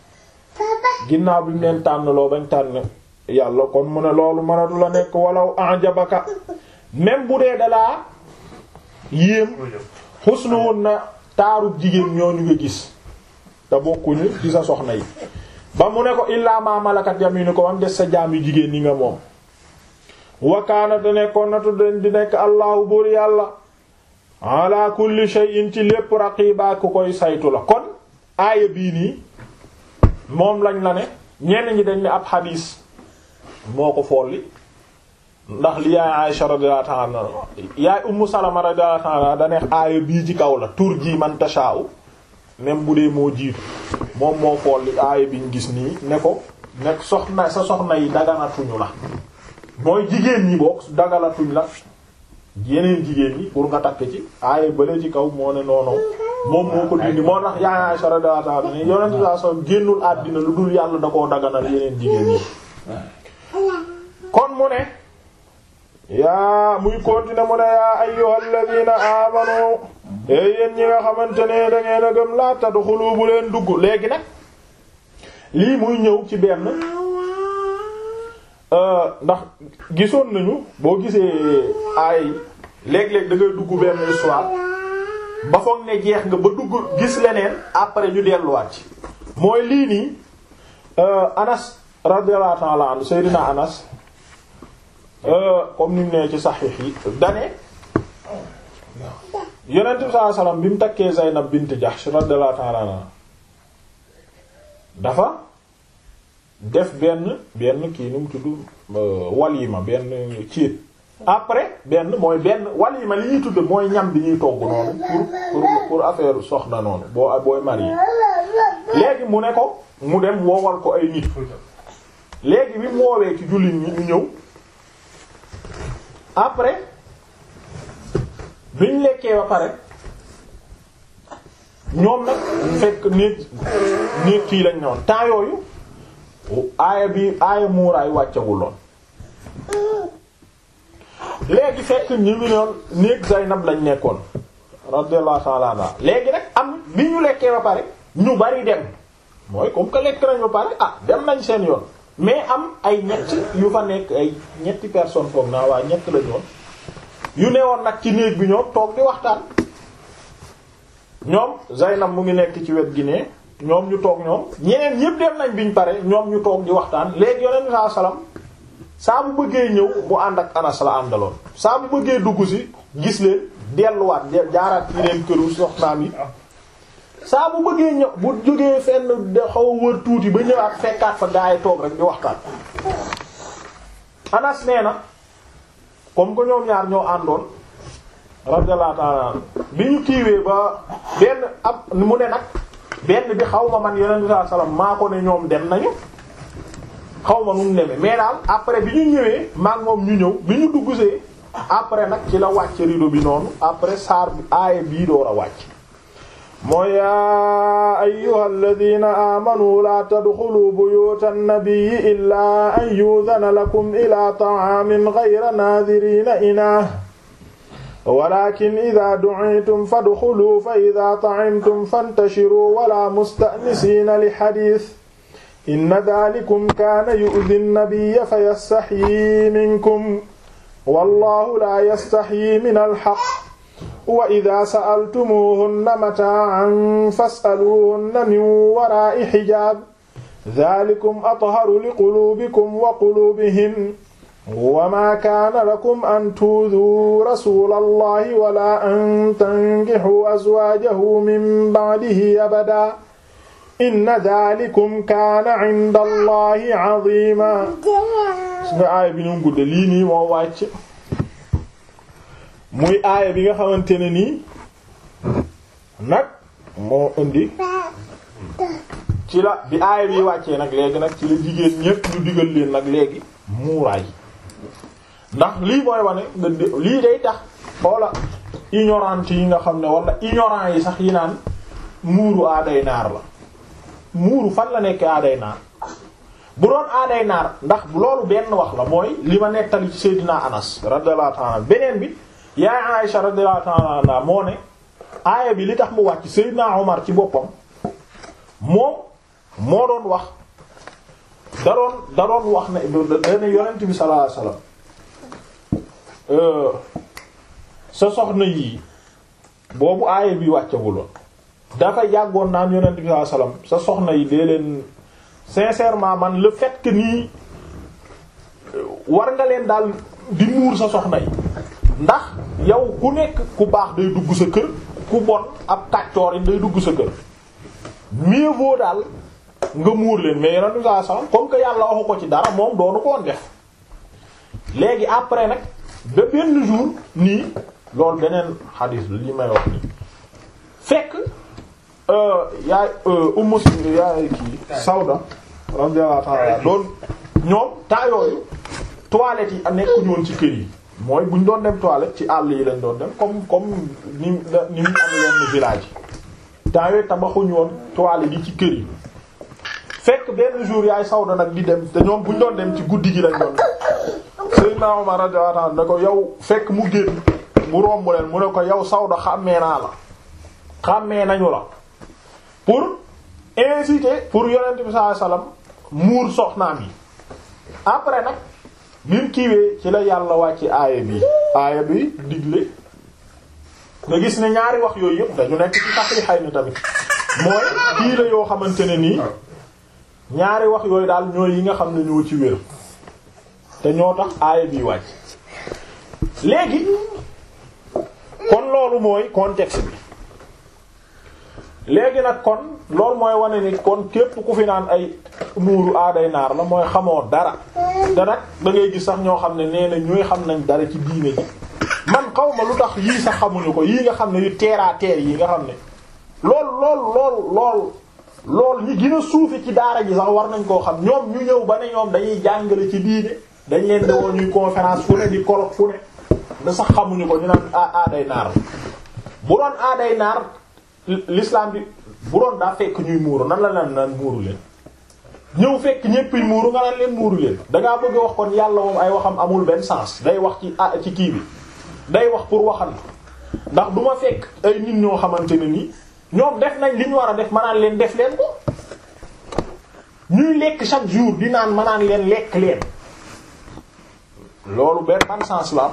ginnaaw bi mu leen tànn loo bañ tànn yàlla kon mu ne loolu mënatu la nekk walaw anjabaka même bu dee dalaa yéem xusnuwun na taarub jigéen ñooñu nga gis te bokkuñu ci sa soxna yi ba mu ne ko illaa ma malakat yaminu ko bam des sa jaam yu jigéen ñi nga moom wakaana te nekkoon natu den di nekk allahu buur yàlla ala kulli shay'in ci lépp raqiba ku koy saytu la kon aaya bii nii moom lañ la ne ñenn ñi dañ ne ab xadiis moo ko folli ndax li yaay Aisha radiyallahu ta'ala anha yaay Ummu Salama radiyallahu ta'ala da neex aaya bii ci kaw la tur ji man tasha'u même bu dee moo jiitu moom moo folli aaya biñ gis nii ne ko nekk soxna sa soxna yi daganatuñu la mooy jigéen ñi bokk dagalatuñ la yeneen jigéen ñi pour nga takk ci aaya bële ci kaw moo ne noonu moom moo ko dindi moo tax yaay Aisha radiyallahu ta'ala ni yonent saa son génnul àddina lu dul yàlla da koo daganal yeneen jigéen ñi kon mu ne yaa muy continuer mu ne yaa ayyuhal ladina amanu e yéen ñi nga xamante ne da ngeen a gëm laa tadxulu bu leen dugg léegi nag lii muy ñëw ci benn ndax gisoon nañu boo gisee ay léeg-léeg da ngay dugg benn histoire ba foog ne jeex nga ba dugg gis leneen après ñu delluwaat ci mooy lii nii Anas radiyallahu ta'ala anhu Seydina Anas comme ni mu nee ci saxiix yi dane yonent bi sallallahu alayhi wasallam bi mu takkee Zaynab bint Jahsh radiyallahu ta'ala anha dafa def benn benn kii nu mu tudd walima benn ciit après benn mooy benn walima li ñuy tudd mooy ñam bi ñuy togg noonu pour pour pour affaire soxna noonu boo booy marié léegi mu ne ko mu dem woowal ko ay nit léegi bi mu woowee ci jullit ñi ñu ñëw après biñ lekkee ba pare ñoom nag fekk néeg néeg kii lañ ñoon temps yooyu aaya bi aaya muuraay wàccaguloon léegi fekk ñu ngi noon néeg Zaynab lañ nekkoon radiyallahu ta'ala anha léegi nag am bi ñu lekkee ba pare ñu bari dem mooy comme que lekk nañ ba pare ah dem nañ seen yoon mais am ay ñett yu fa nekk ay ñetti personnes foog naa waa ñett la ñoon yu newoon nag ci néeg bi ñoom toog di waxtaan ñoom Zaynab mu ngi nekk ci wet gi ne ñoom ñu toog ñoom ñeneen ñépp dem nañ biñ pare ñoom ñu toog di waxtaan léegi yonent bi saa salaam saa bu bëggee ñëw mu ànd ak Anas la àndaloon saa bu bëggee dugg si gis leen delluwaat jaaraat ci leen këru soxnaam yi saa bu bëggee ñëw bu jógee fenn de xaw a wër tuuti ba ñëwaat fekkaat fa gaa yi toog rek di waxtaan Anas nee na comme que ñoom ñaar ñoo àndoon radiyallahu ta'ala bi ñu kiiwee ba benn ab mu ne nag benn bi xaw ma man yonent bi sallallahu alayhi wasallam maa ko ne ñoom dem nañu xaw ma nu mu demee mais daal après bi ñu ñëwee maak moom ñu ñëw bi ñu duggsee après nag ci la wàcc rido bi noonu après saar bi aaya bii door a wàcc mooy yaa ayyuhal ladina amanu la tadxulu buyutan nabiyyi illaa an yu'dhana lakum ila ta'amin ghayra naadhirina inaa walakin idha du'itum fadxulu fa idha ta'imtum fantashiru wala musta'nisina li hadith inna dhalikum kana yu'dhi an-nabiyya fayastaxyi minkum wallahu la yastaxyi min al-haqq wa idha sa'altumuhunna mata'an fas'aluhunna min wara'i hijab dhalikum atharu liqulubikum wa qulubihim wa ma kana lakum an tu'dhu rasulallahi wala an tankihu azwajahu min ba'dihi abada inna dhalikum kana 'inda allahi 'azima nga aaya bi ñu gudde lii nii moo wàcc muy aaya bi nga xamante ne nii nag moo indi ci la bi aaya bi wàccee nag léegi nag ci la jigéen ñépp ñu digal leen nag léegi muuraay ndax lii mooy wane nga lii day tax xoola ignorante yi nga xam ne wala ignorant yi sax yi naan muuru aaday naar la muuru fan la nekk aaday naar bu doon aaday naar ndax loolu benn wax la mooy li ma nettali ci Seydina Anas radiyallahu ta'ala beneen bi yaay Aisha radiyallahu ta'ala anha moo ne aaya bi li tax mu wàcc Seydina Omar ci boppam moom moo doon wax da doon da doon wax ne dana yonent bi sallallahu alayhi wasallam sa soxna yii boobu aaya bi wàccagul dafa yàggoon naan yonent bi sallallahu alayhi wasallam sa soxna yi dee leen sincèrement man le fait que nii war nga leen daal di muur sa soxna yi ndax yow ku nekk ku baax day dugg sa kër ku bon ab kàccoor yi day dugg sa kër mieux vaut daal nga muur leen mais yonent bi sallallahu alayhi wasallam comme que yàlla waxu ko ci dara moom doonu ko woon def léegi après nag ba benn jour nii loolu beneen xadiis la li may wax nii fekk yaay ummu yaay kii Sawda radiyallahu ta'ala doon ñoom temps yooyu toilettes yi nekkuñu woon ci kër yi mooy bu ñu doon dem toilette ci àll yi lañ doon dem comme comme ni ni mu am yenn village yi temps yooyu tabaxuñu woon toilettes yi ci kër yi fekk benn jour yaay Sawda nag di dem te ñoom bu ñu doon dem ci guddi gi lañ doon Seydina Omar radiyallahu ta'ala ne ko yow fekk mu génn mu romb leen mu ne ko yow Sawda xàmmee naa la xàmmee nañu la pour inciter pour yonent bi sallallahu alayhi wasallam muur soxnaam yi après nag bi mu kiiwee ci la yàlla wàcc aaya bi aaya bi digle nga gis ne ñaari wax yooyu yëpp dañu nekk ci tax yi xay na tamit mooy kii la yoo xamante ne nii ñaari wax yooyu daal ñooy yi nga xam ne ñoo ci wér te ñoo tax aaya bi wàcc léegi kon loolu mooy contexte bi léegi nag kon loolu mooy wane ni kon képp ku fi naan ay muuru aaday naar la mooy xamoo dara te nag da ngay gis sax ñoo xam ne nee na ñooy xam nañ dara ci diine ji man xaw ma lu tax yii sax xamuñu ko yii nga xam ne yu terre à terre yi nga xam ne lool lool lool lool lool ñi gën a suufi ci daara ji sax war nañ koo xam ñoom ñu ñëw ba ne ñoom dañuy jàngale ci diine dañ leen di woo ñuy conférence fu ne di colloque fu ne da sax xamuñu ko ñu naan aaday naar la bu doon aaday naar l'islam bi bu doon daa fekk ñuy muuru nan la nan naan muuru leen ñëw fekk ñépp muuru nga naan leen muuru leen dangaa bëgg a wax kon yàlla moom ay waxam amul benn sens day wax ci ah ci kii bi day wax pour waxal ndax du ma fekk ay nit ñoo xamante ne ni ñoom def nañ li ñu war a def ma naan leen def leen ko ñuy lekk chaque jour di naan ma naan leen lekk leen loolu benn ban sens la am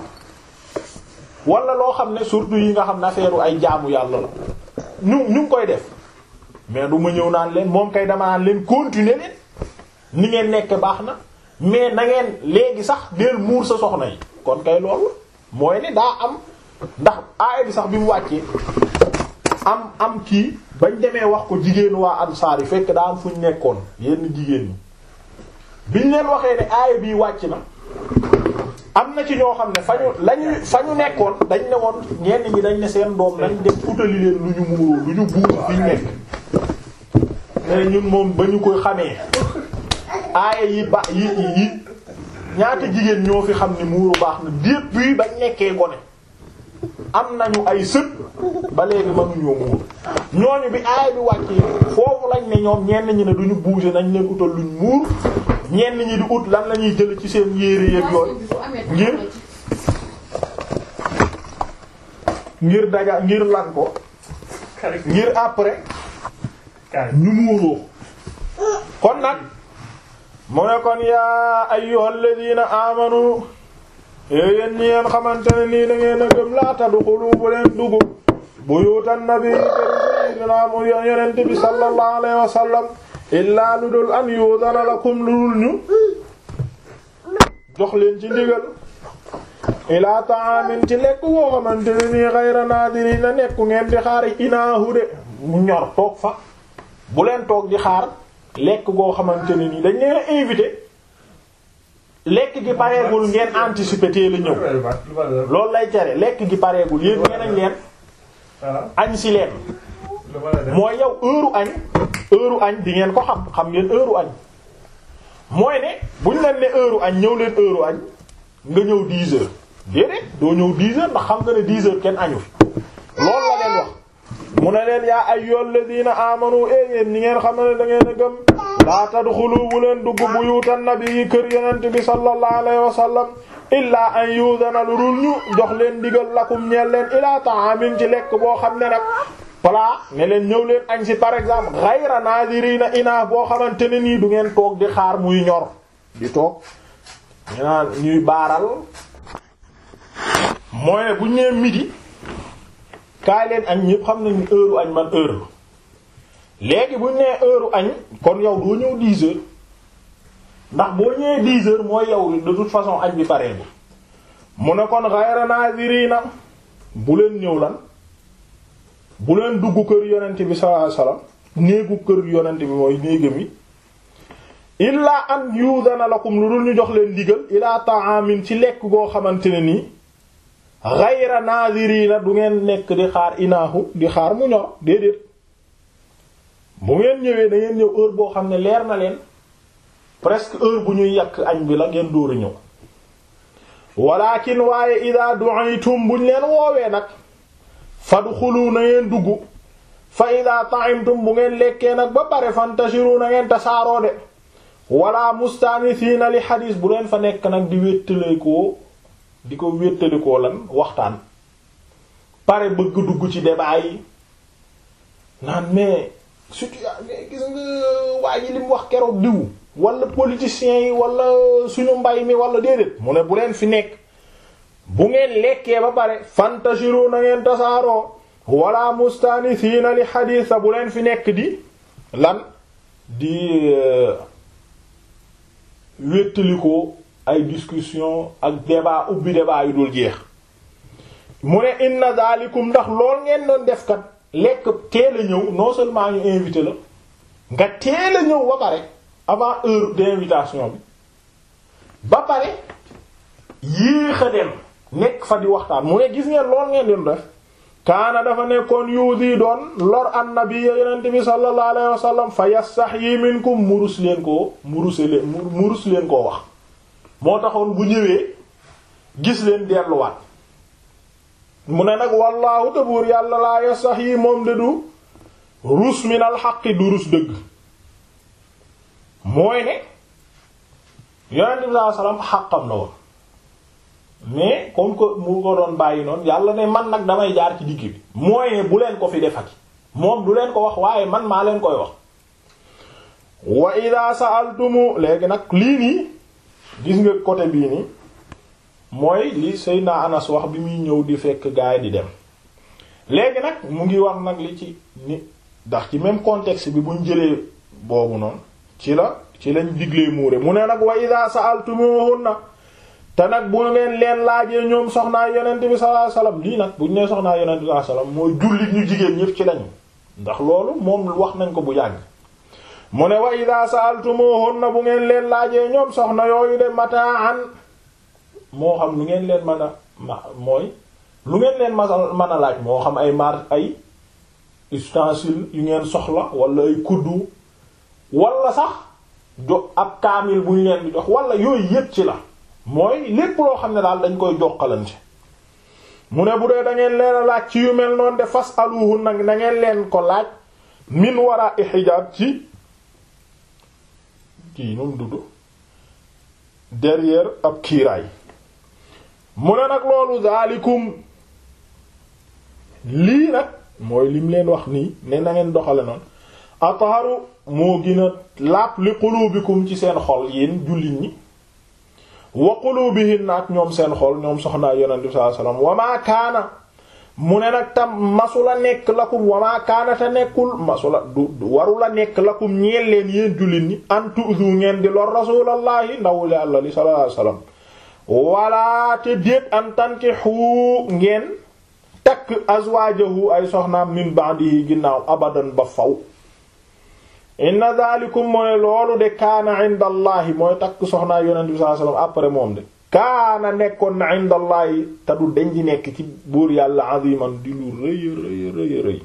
wala loo xam ne surtout yi nga xam ne affaire ay jaamu yàlla la ñu ñu ngi koy def mais du ma ñëw naan leen moom kay dama naan leen continuer leen ni ngeen nekk baax na mais na ngeen léegi sax deel muur sa soxna yi kon kay loolu mooy ne daa am ndax aaya bi sax bi mu wàccee am am kii bañ demee wax ko jigéenu waa ansaar yi fekk daa am fu ñu nekkoon yenn jigéen ñi biñ leen waxee ne aaya bii wàcc na am na ci ñoo xam ne fa ñu lañu fa ñu nekkoon dañ ne woon ñenn ñi dañ ne seen doom nañ def utali leen lu ñu muuroo lu ñu buur fi ñu nekk mais ñun moom ba ñu koy xamee aaya yi ba yi yi ñaata jigéen ñoo fi xam ne muuru baax na depuis bañ nekkee gone am nañu ay sët ba léegi mënuñoo muur ñooñu bi aaya bi wàccee foofu lañ ne ñoom ñenn ñi ne duñu bouger nañ leen utal luñ muur ñenn ñi di ut lan la ñuy jël ci seen yére yeeg yooyu ngir ngir daja ngir lan ko ngir après ñu muuroo kon nag mu ne kon yaa ayyuhal ladina amanu yéen ñi ngeen xamante ne nii da ngeen a gëm laa tadxulu bu leen dugg buyutan nabi sayyidina mu yonent bi sallallahu alayhi wa sallam illaa lu dul an yudana lakum lu dul ñu jox leen ci ndigal ilaa ta'amin ci lekk woo xamante ne nii ghayra nadirina nekku ngeen di xaar inaahu de mu ñor toog fa bu leen toog di xaar lekk goo xamante ne nii dañ leen a invité lekk gi pareegul ngeen anticiper teel a ñëw loolu lay tere lekk gi pareegul yéen ngeen añ leen añ si leen mooy yow heure añ heure añ di ngeen ko xam xam ngeen heure añ mooy ne buñ leen ne heure añ ñëw leen heure añ nga ñëw 10 heures déedéet doo ñëw 10 heures ndax xam nga ne 10 heures kenn añu fi loolu la leen wax mu ne leen yaa ayyuhal ladina amanu e yéen ñi ngeen xam ne da ngeen a gëm laa tadxulu bu leen dugg buyutan nabi kër yonent bi sallallahu alayhi wa sallam illaa an yudana lu dul ñu jox leen digal lakum ñeel leen ilaa ta'amin ci lekk boo xam ne nag plat ne leen ñëw leen añ si par exemple ghayra nadirina ina boo xamante ne nii du ngeen toog di xaar muy ñor di toog ñu naan ñuy baaral mooy ne bu ñu nee midi kaay leen añ ñëpp xam nañu heure añ man heure léegi bu ñu nee heure añ kon yow doo ñëw 10 heures ndax boo ñëwee 10 heures mooy yow de toute façon añ bi paree bi mu ne kon ghayra nadirina bu leen ñëw lan bu leen dugg kër yonent bi sallallahu alayhi wasallam néegu kër yonent bi mooy néegam yi illaa an yudana lakum lu dul ñu jox leen digal ilaa ta'amin ci lekk goo xamante ne nii ghayra nadirina du ngeen nekk di xaar inaahu di xaar mu ñor déedéet bu ngeen ñëwee da ngeen ñëw heure boo xam ne leer na leen presque heure bu ñuy yàq añ bi la ngeen dóor a ñëw walakin waaye ida du'aytum buñ leen woowee nag fadxulu na ngeen dugg fa ida ta'imtum bu ngeen lekkee nag ba pare fantashiru na ngeen tasaaroo de wala mustanisiina li xadiis bu leen fa nekk nag di wéttalikoo di ko wéttalikoo lan waxtaan pare bëgg dugg ci débat yi naan mais surtout gis nga waa ji li mu wax keroog diw wala politiciens yi wala suñu mbay mi wala déedéet mu ne bu leen fi nekk bu ngeen lekkee ba pare fantashiru na ngeen tasaaroo wala mustanisiina li xadiis bu leen fi nekk di lan di wéttalikoo ay discussion ak débat ubbi débat yu dul jeex mu ne inna zalikum ndax lool ngeen doon def kat lekk teel a ñëw non seulement ñu invité la nga teel a ñëw ba pare avant heure d'invitation bi ba pare yéex a dem nekk fa di waxtaan mu ne gis ngeen lool ngeen doon def kaana dafa nekkoon yuudi doon lor annabi yonent bi sallallahu alayhi wa sallam fa yastahyi minkum murus leen koo muruse leen murus leen koo wax moo taxoon bu ñëwee gis leen delluwaat mu ne nag wallaahu te buur yàlla laa yastahyi moom de du rus minal xaqi du rus dëgg mooy ne yonent bi sallallahu alayhi wa sallam xaqam la woon mais comme que mu ko doon bàyyi noonu yàlla ne man nag damay jaar ci digg bi mooy ne bu leen ko fi defati moom du leen ko wax waaye man maa leen koy wax wa ida sa'altumu léegi nag lii nii gis nga côté bii nii mooy li Seydina Anas wax bi muy ñëw di fekk gaay di dem léegi nag mu ngi wax nag li ci ni ndax ci même contexte bi buñ jëlee boobu noonu ci la ci lañ diglee muure mu ne nag wa ida sa'altumuhunna te nag bu ngeen leen laajee ñoom soxnaa yonent bi sallallahu alayhi wasallam lii nag buñ nee soxnaa yonent bi sallallahu alayhi wasallam mooy jullit ñu jigéen ñëpp ci lañu ndax loolu moom wax nañ ko bu yàgg mu ne wa ida sa'altumuhunna bu ngeen leen laajee ñoom soxna yooyu de mataan moo xam lu ngeen leen mën a ma mooy lu ngeen leen masal mën a laaj moo xam ay mar ay ustensile yu ngeen soxla wala ay kuddu wala sax jo ab kaamil bu ñu leen di jox wala yooyu yépp ci la mooy lépp loo xam ne daal dañ koy jokkalante mu ne bu dee da ngeen leen a laaj ci yu mel noonu de fas aluhu nag na ngeen leen ko laaj min wara i xijaab ci kii nu mu dudd derrière ab kiiraay mu ne nag loolu zaalikum lii nag mooy lim leen wax nii ne na ngeen doxale noonu atharu moo gën a laap li qulubikum ci seen xol yéen jullit ñi wa qulubihinna ak ñoom seen xol ñoom soxnaa yonent bi sallallahu alayhi wasallam wa ma kaana mu ne nag tam masula nekk lakum wa ma kaana te nekkul masula du warula nekk lakum ñeel leen yéen jullit ñi an tu'zu ngeen di lor rasulallahi ndawul yàlla li sallallahu alayhi wasallam wala te déet an tankihu ngeen takk azwaajahu ay soxnaam min ba'dihi ginnaaw abadan ba faw inna dhalikum mooy loolu de kaana inda allahi mooy takk soxnaa yonent bi sallallahu alayhi wasallam après moom de kaana nekkoon na inda allahi te du deñ di nekk ci buur yàlla aziman di lu rëy rëy rëy rëy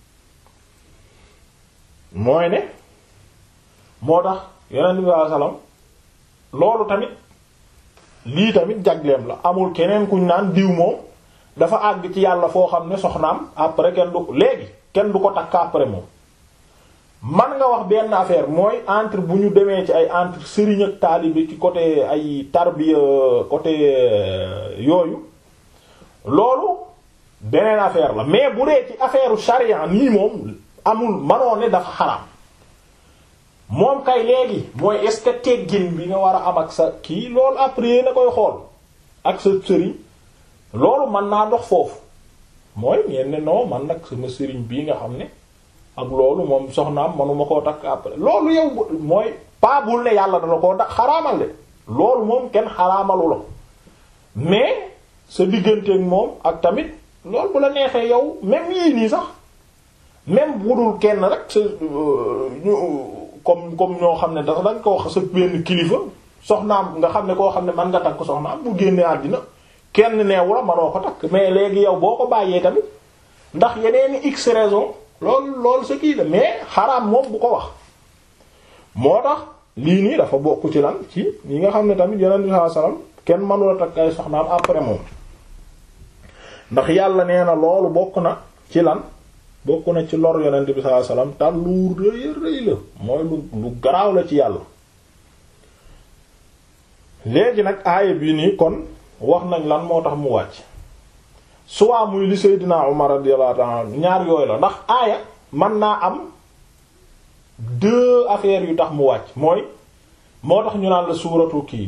mooy ne moo tax yonent bi sallallahu alayhi wasallam loolu tamit lii tamit jagleem la amul keneen kuñ naan diw moom dafa àgg ci yàlla foo xam ne soxnaam après kenn du léegi kenn du ko takk après moom man nga wax benn affaire mooy entre bu ñu demee ci ay entre sëriñ ak taalibe ci côté ay tarbiya côté yooyu loolu beneen affaire la mais bu dee ci affaire charia nii moom amul manoo ne dafa xaraam moom kay léegi mooy est-ce que teggin bi nga war a am ak sa kii loolu après na koy xool ak sa sëriñ loolu mën naa dox foofu mooy ngeen ne non man nag sama sëriñ bii nga xam ne ak loolu moom soxnaam manuma koo takk après loolu yow mooy pas bul ne yàlla dala koo da xaraamal de loolu moom kenn xaraamalu la mais sa digganteeg moom ak tamit loolu bu la neexee yow même yii nii sax même budul kenn rek sa ñu comme comme ñoo xam ne dafa dañ ko wax sa benn kilifa soxnaam nga xam ne koo xam ne man nga takk soxnaam bu génnee àddina kenn neewu la manoo ko takk mais léegi yow boo ko bàyyee tamit ndax yeneen x raison loolu loolu sa kii la mais xaraam moom bu ko wax moo tax lii nii dafa bokk ci lan ci ñi nga xam ne tamit yonent bi sallallahu alayhi wasallam kenn mënula takk ay soxnaam après moom ndax yàlla nee na loolu bokk na ci lan bokk na ci lor yonent bi sallallahu alayhi wasallam te lu rëy rëy la mooy lu lu garaaw la ci yàlla léegi nag aaya bii nii kon wax nañ lan moo tax mu wàcc soit muy li Seydina Umar radiyallahu ta'ala ñaar yooyu la ndax aaya mën naa am deux affaires yu tax mu wàcc mooy moo tax ñu naan la suuratu kii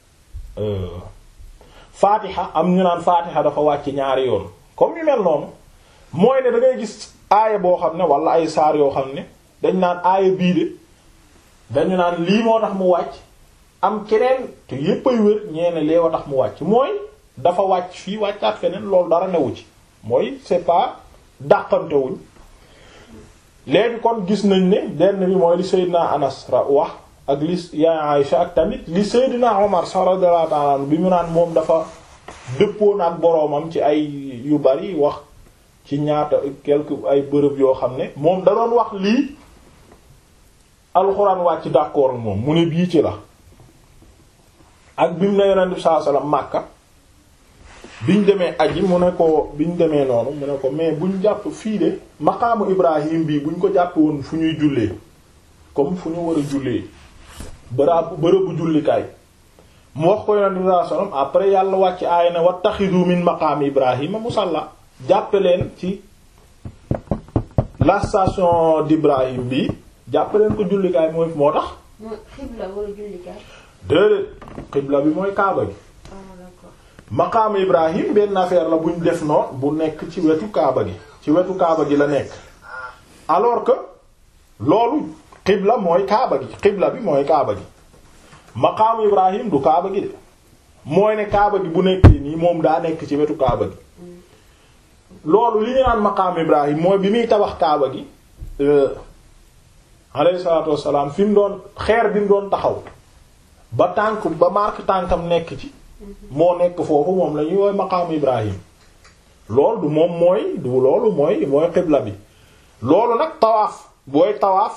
Fatiha am ñu naan Fatiha dafa wàcc ñaari yoon comme yu mel noonu mooy ne da ngay gis aaya boo xam ne wala ay saar yoo xam ne dañ naan aaya bii de dañu naan lii moo tax mu wàcc am keneen te yépp ay wér ñeene lee wa tax mu wàcc mooy dafa wàcc fii wàccaat feneen loolu dara newu ci mooy c'est pas dàqantewuñ léegi kon gis nañ ne benn bi mooy li Seydina Anas ra wax ak li yaay Aïcha ak tamit li Seydina Omar radiyallahu ta'ala anhu bi mu naan moom dafa dëppoon ak boroomam ci ay yu bari wax ci ñaata quelque ay bërëb yoo xam ne moom da doon wax lii alxuraan wàcc d'accord moom mu ne bii ci la ak bi mu ne yonent bi sallallahu alayhi wasallam Makka biñ demee aji mu ne ko biñ demee noonu mu ne ko mais buñ jàpp fii de maqaamu Ibrahim bii buñ ko jàpp woon fu ñuy jullee comme fu ñu war a jullee bëraabu bërëbu jullikaay mu wax ko yonent bi sallallahu alayhi wasallam après yàlla wàcc aaya ne wattaxidu min maqaami Ibrahima musalla jàppe leen ci la station d'Ibrahim bi jàppe leen ko jullikaay mooy moo tax mooy xibla wala jullikaay. déedéet xibla bi mooy kaaba gi ah d'accord. maqaamu Ibrahim benn affaire la buñ def noonu bu nekk ci wetu kaaba gi ci wetu kaaba gi la nekk alors que loolu xibla mooy kaaba gi xibla bi mooy kaaba gi maqaamu Ibrahim du kaaba gi de mooy ne kaaba gi bu nekkee nii moom daa nekk ci wetu kaaba gi loolu li ñu naan maqaamu Ibrahim mooy bi muy tabax kaaba gi alayhi salaatu wassalaam fi mu doon xeer bi mu doon taxaw ba tànk ba marque tànkam nekk ci moo nekk foofu moom la ñuy wooy maqaamu Ibrahim loolu du moom mooy du loolu mooy mooy xibla bi loolu nag tawaaf booy tawaaf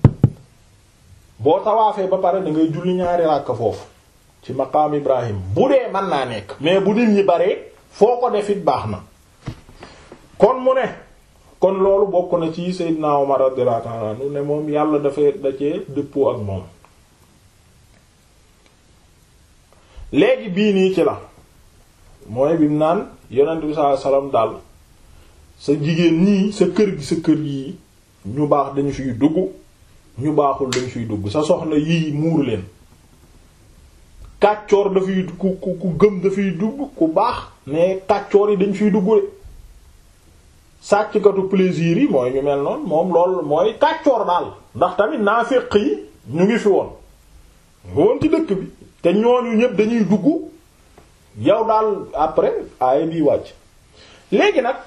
boo tawaafee ba pare da ngay julli ñaari ràkk foofu ci maqaam Ibrahim bu dee mën naa nekk mais bu nit ñi baree foo ko def it baax na kon mu ne kon loolu bokk na ci Seydina Umar radiyallahu ta'ala anhu ne moom yàlla dafay da cee dëppoo ak moom léegi bii nii ci la mooy bi mu naan yonent bi sallallahu alayhi wasallam daal sa jigéen ñii sa kër gi sa kër yii ñu baax dañu fiy dugg ñu baaxul dañu fiy dugg sa soxna yii muur leen kàccoor dafay ku ku ku gëm dafay dugg ku baax mais kàccoor yi dañ fiy dugg de sàcckatu plaisir yi mooy ñu mel noonu moom lool mooy kàccoor daal ndax tamit naaféq yi ñu ngi fi woon woon ci dëkk bi te ñooñu ñëpp dañuy dugg yow daal après aaya bii wàcc léegi nag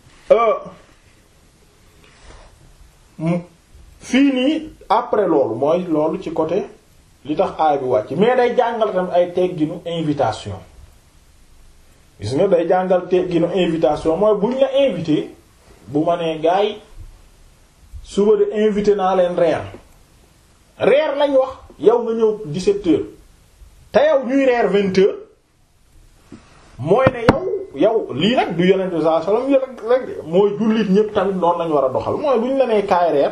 fii nii après loolu mooy loolu ci côté li tax aaya bi wàcc mais day jàngal tam ay tegginu invitation gis nga day jàngal tegginu invitation mooy buñ la invité bu ma nee gars yi suba de invité naa leen reer reer lañ wax yow nga ñëw 17 heures te yow ñuy reer 20 heures mooy ne yow yow lii nag du yonent bi sallallahu alayhi wasallam rek mooy jullit ñépp tamit noonu lañu war a doxal mooy bu ñu la nee kaay reer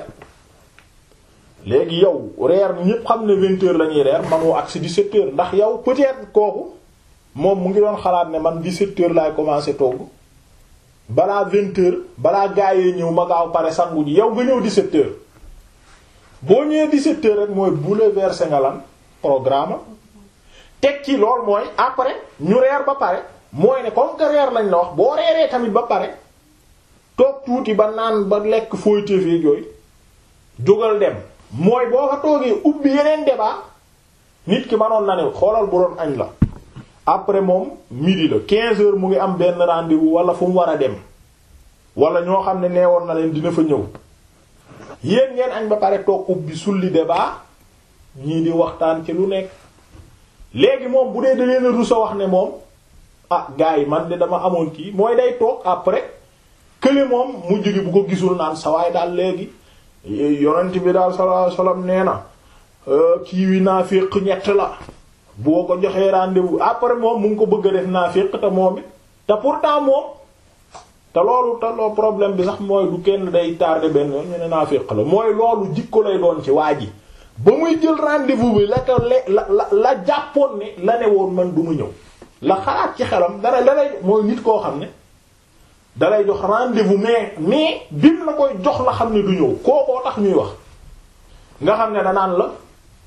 léegi yow reer ñépp xam ne 20 heures la ñuy reer manoo agsi 17 heures ndax yow peut-être kooku moom mu ngi doon xalaat ne man 17 heures laay commencer togg balaa 20 heures balaa gaayee ñëw ma gaaw pare sangu ji yow nga ñëw 17 heures boo ñëwee 17 heures rek mooy bouleverser nga lan programme teg ci lool mooy après ñu reer ba pare mooy ne comme que reer lañ la wax boo reeree tamit ba pare toog tuuti ba naan ba lekk fooy téefee yooyu jógal dem mooy boo fa toogee ubbi yeneen débat nit ki manoon na ne xoolal bu doon añ la après moom midi la 15 heures mu ngi am benn rendez-vous wala fu mu war a dem wala ñoo xam ne neewoon na leen dina fa ñëw yéen ngeen añ ba pare toog ubbi sulli débat ñii di waxtaan ci lu nekk léegi moom bu dee da leen a rusa wax ne moom ah gars yi man de dama amoon kii mooy day toog après kële moom mujj gi bu ko gisul naan sawaay daal léegi yonent bi daal sallallahu alayhi wasallam nee na kii wi naafiq ñett la boo ko joxee rendez-vous après moom mu ngi ko bëgg a def naafiq te moom it te pourtant moom te loolu te loolu problème bi sax mooy du kenn day tardé benn yoon ñu ne naafiq la mooy loolu jikko lay doon ci waa ji ba muy jël rendez-vous bi la ko la la la jàppoon ne la ne woon man du mu ñëw la xalaat ci xelam dara la lay mooy nit koo xam ne dalay jox rendez-vous mais mais bim la koy jox la xam ne du ñëw kookoo tax ñuy wax nga xam ne danaan la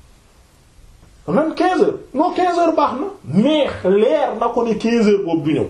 même 15 heures non 15 heures baax na mais leer na ko ne 15 heures boobu du ñëw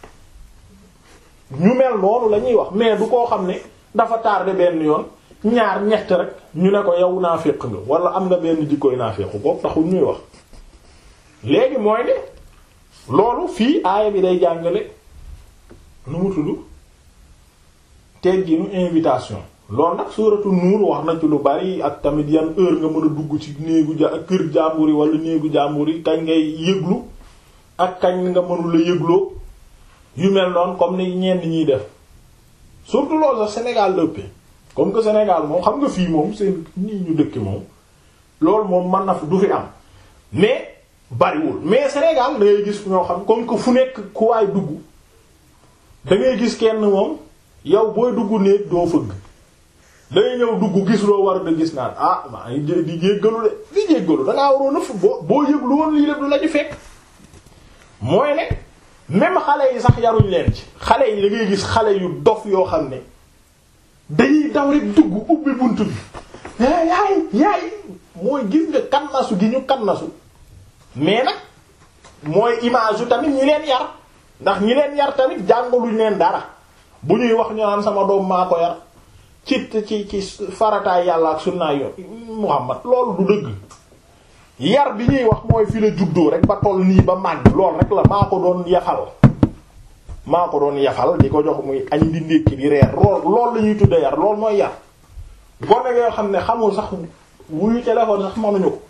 ñu mel noonu la ñuy wax mais du koo xam ne dafa tardé benn yoon ñaar ñett rek ñu ne ko yow naafiq nga wala am nga benn jikkoy naafiq boobu taxul ñuy wax léegi mooy ne loolu fii aaya bi day jàngale nu mu tudd tegginu invitation loolu nag suuratu nuur wax na ci lu bari ak tamit yan heure nga mën a dugg ci néegu ja kër jàmbur yi wala néegu jàmbur yi kañ ngay yëglu ak kañ nga mënula yëgloo yu mel noonu comme ni ñenn ñiy def surtout loolu sax Sénégal dëppee comme que Sénégal moom xam nga fii moom seen nii ñu dëkk moom loolu moom mën na fi du fi am mais bariwul mais Sénégal da ngay gis ñoo xam comme que fu nekk ku waay dugg da ngay gis kenn moom yow booy dugg néeg doo fëgg dangay ñëw dugg gis loo war a gis naan ah maa ngi di jéggalu de di jéggalu dangaa waroon a fu boo boo yëglu woon lii lépp du la ñu fekk mooy ne même xale yi sax yaruñ leen ci xale yi da ngay gis xale yu dof yoo xam ne dañuy daw rek dugg ubbi bunt bi yaay yaay mooy gis nga kannasu gi ñu kannasu mais nag mooy image yu tamit ñi leen yar ndax ñi leen yar tamit jàngaluñ leen dara bu ñuy wax ñu naan sama doom maa ko yar ci ci ci farataay yàlla ak sunnaay yoon Muhammad loolu du dëgg yar bi ñuy wax mooy fi la juddoo rek ba toll nii ba màgg lool rek la maa ko doon yafal maa ko doon yafal di ko jox muy añ di ndékki di reer lool lool la ñuy tudde yar lool mooy yar gone yoo xam ne xamul sax wuyu téléphone sax mënuñu ko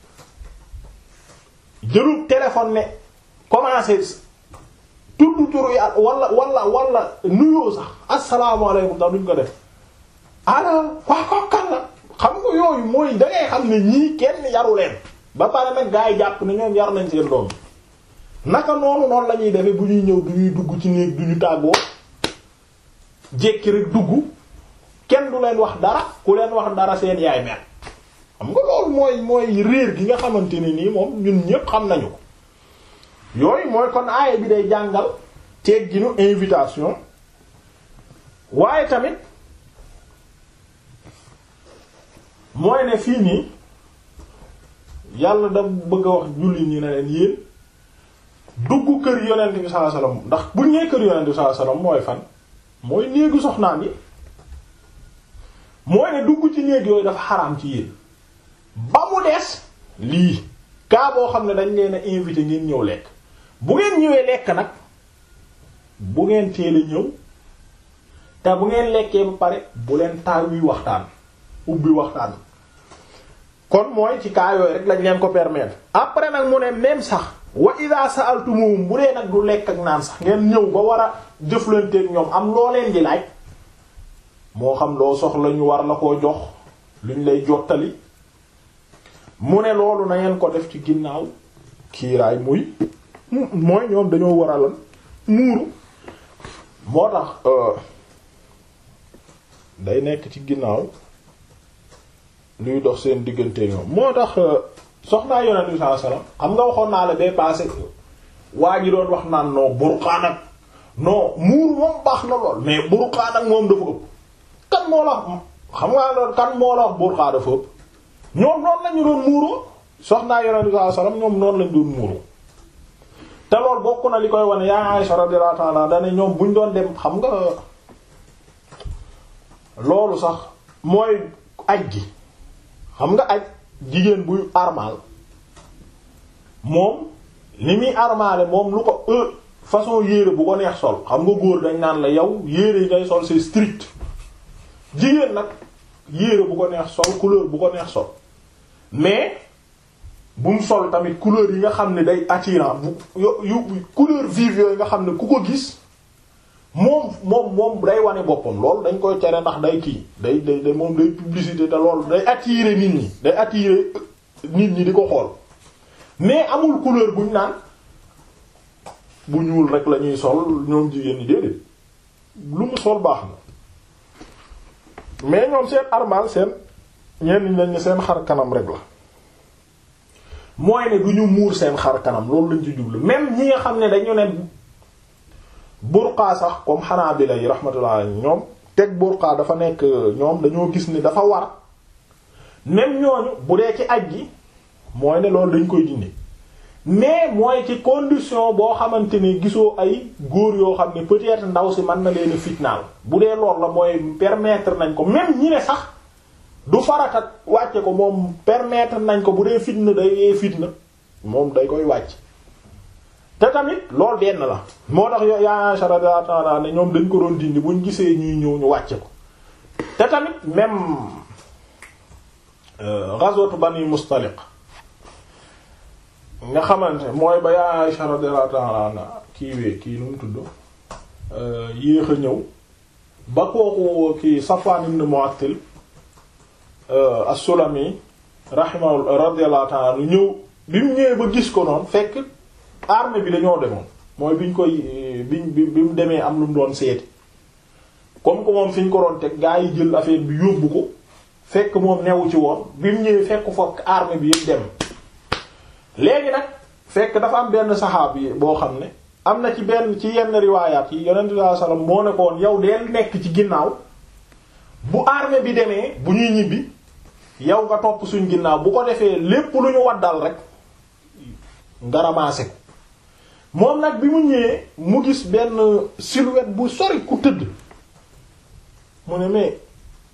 jëlul téléphone ne commencé tudd turu yàlla wala wala wala nuyoo sax asalaamaaleykum sax duñ ko def ala waa ko kan la xam nga yooyu mooy dangay xam ne ñii kenn yaru leen ba pare nag gaa yi jàpp ne ñoom yar nañ seen doom naka noonu noonu la ñuy defee bu ñuy ñëw du ñuy dugg ci néeg du ñu tàggoo jékki rek dugg kenn du leen wax dara ku leen wax dara seen yaay mel xam nga loolu mooy mooy réer gi nga xamante ne nii moom ñun ñépp xam nañu ko yooyu mooy kon aaya bi day jàngal tegginu invitation waaye tamit mooy ne fii nii yàlla da bëgg a wax julli ñi ne leen yéen dugg kër yonent bi sallallahu alayhi wasallam ndax bu ñee kër yonent bi sallallahu alayhi wasallam mooy fan mooy néegu soxnaan yi mooy ne dugg ci néeg yooyu dafa xaraam ci yéen ba mu des lii kaa boo xam ne dañ leen a invité ngeen ñëw lekk bu ngeen ñëwee lekk nag bu ngeen teel a ñëw te bu ngeen lekkee ba pare bu leen taal wi waxtaan ubbi waxtaan kon mooy ci kaa yooyu rek lañ leen ko permettre après nag mu ne même sax wa ida sa'altumuhum bu dee nag du lekk ak naan sax ngeen ñëw ba war a jëflanteeg ñoom am loo leen di laaj moo xam loo soxla ñu war la koo jox luñ lay jottali mu ne loolu na ngeen ko def ci ginnaaw kiiraay muy mooy ñoom dañoo war a lan muuru moo tax day nekk ci ginnaaw luy dox seen diggante ñoom moo tax soxnaa yonent bi sallallahu alayhi wasallam xam nga waxoon naa la bee passé waa ji doon wax naan non burqaan ak non muur moom baax na lool mais burqaan ak moom dafa ëpp kan moo la xam nga loolu kan moo la wax burqaan dafa ëpp ñoom noonu lañu doon muuroo soxnaa yonent bi sallallahu alayhi wasallam ñoom noonu lañu doon muuroo te loolu bokk na li koy wane yaa Aisha radiyallahu ta'ala dane ñoom buñ doon dem xam nga loolu sax mooy aj gi xam nga aj jigéen buy armal moom li muy armale moom lu ko e façon yére bu ko neex sol xam nga góor dañ naan la yow yére yi ngay sol c'est strict jigéen nag yére bu ko neex sol couleur bu ko neex sol mais bu mu sol tamit couleur yi nga xam ne day attirant bu yu couleur vive yooyu nga xam ne ku ko gis moom moom moom day wane boppam loolu dañ koy tere ndax day kii day day day moom day publicité te loolu day attirer nit ñi day attirer nit ñi di ko xool mais amul couleur buñ naan bu ñuul rek la ñuy sol ñoom jigéen ñi déedéet lu mu sol baax na mais ñoom seen armal seen ñenn ñi lañ seen xar kanam rek la mooy ne du ñu muur seen xar kanam loolu lañ ci jublu même ñi nga xam ne dañu ne burqa sax comme Hanabila yi rahmatullah ñoom teg burqa dafa nekk ñoom dañoo gis ni dafa war même ñooñu bu dee ci aj gi mooy ne loolu dañ koy dindi mais mooy ci condition boo xamante ne gisoo ay góor yoo xam ne peut-être ndaw si mën na leen a fitnaal bu dee loolu la mooy permettre nañ ko même ñi ne sax du farata wàcce ko moom permettre nañ ko bu dee fitna day yee fitna moom day koy wàcc te tamit loolu benn la moo tax yo yaa Aisha radiyallahu ta'ala ne ñoom dañ ko doon dindi buñ gisee ñuy ñëw ñu wàcce ko te tamit même ghazwatu Bani Mustaliq nga xamante mooy ba yaa Aisha radiyallahu ta'ala anha kii wee kii nu mu tudd yéex a ñëw ba kooku kii Safwan ibn Mu'attal as-Sulami rahimahu radiyallahu ta'ala ñëw bi mu ñëwee ba gis ko noonu fekk armée bi dañoo demoon mooy biñ koy biñ bi bi mu demee am lu mu doon seeti comme que moom fi ñu ko doon teg gaa yi jël affaire bi yóbbu ko fekk moom newu ci woon bi mu ñëwee fekk fokk armée bi yëpp dem léegi nag fekk dafa am benn saxaab yi boo xam ne am na ci benn ci yenn riwaayaat yi yonent bi sallallahu alayhi wasallam moo ne ko woon yow deel nekk ci ginnaaw bu armée bi demee bu ñuy ñibbi yow nga topp suñ ginnaaw bu ko defee lépp lu ñu waddal rek nga ramassé ko moom nag bi mu ñëwee mu gis benn silhouette bu sori ku tëdd mu ne mais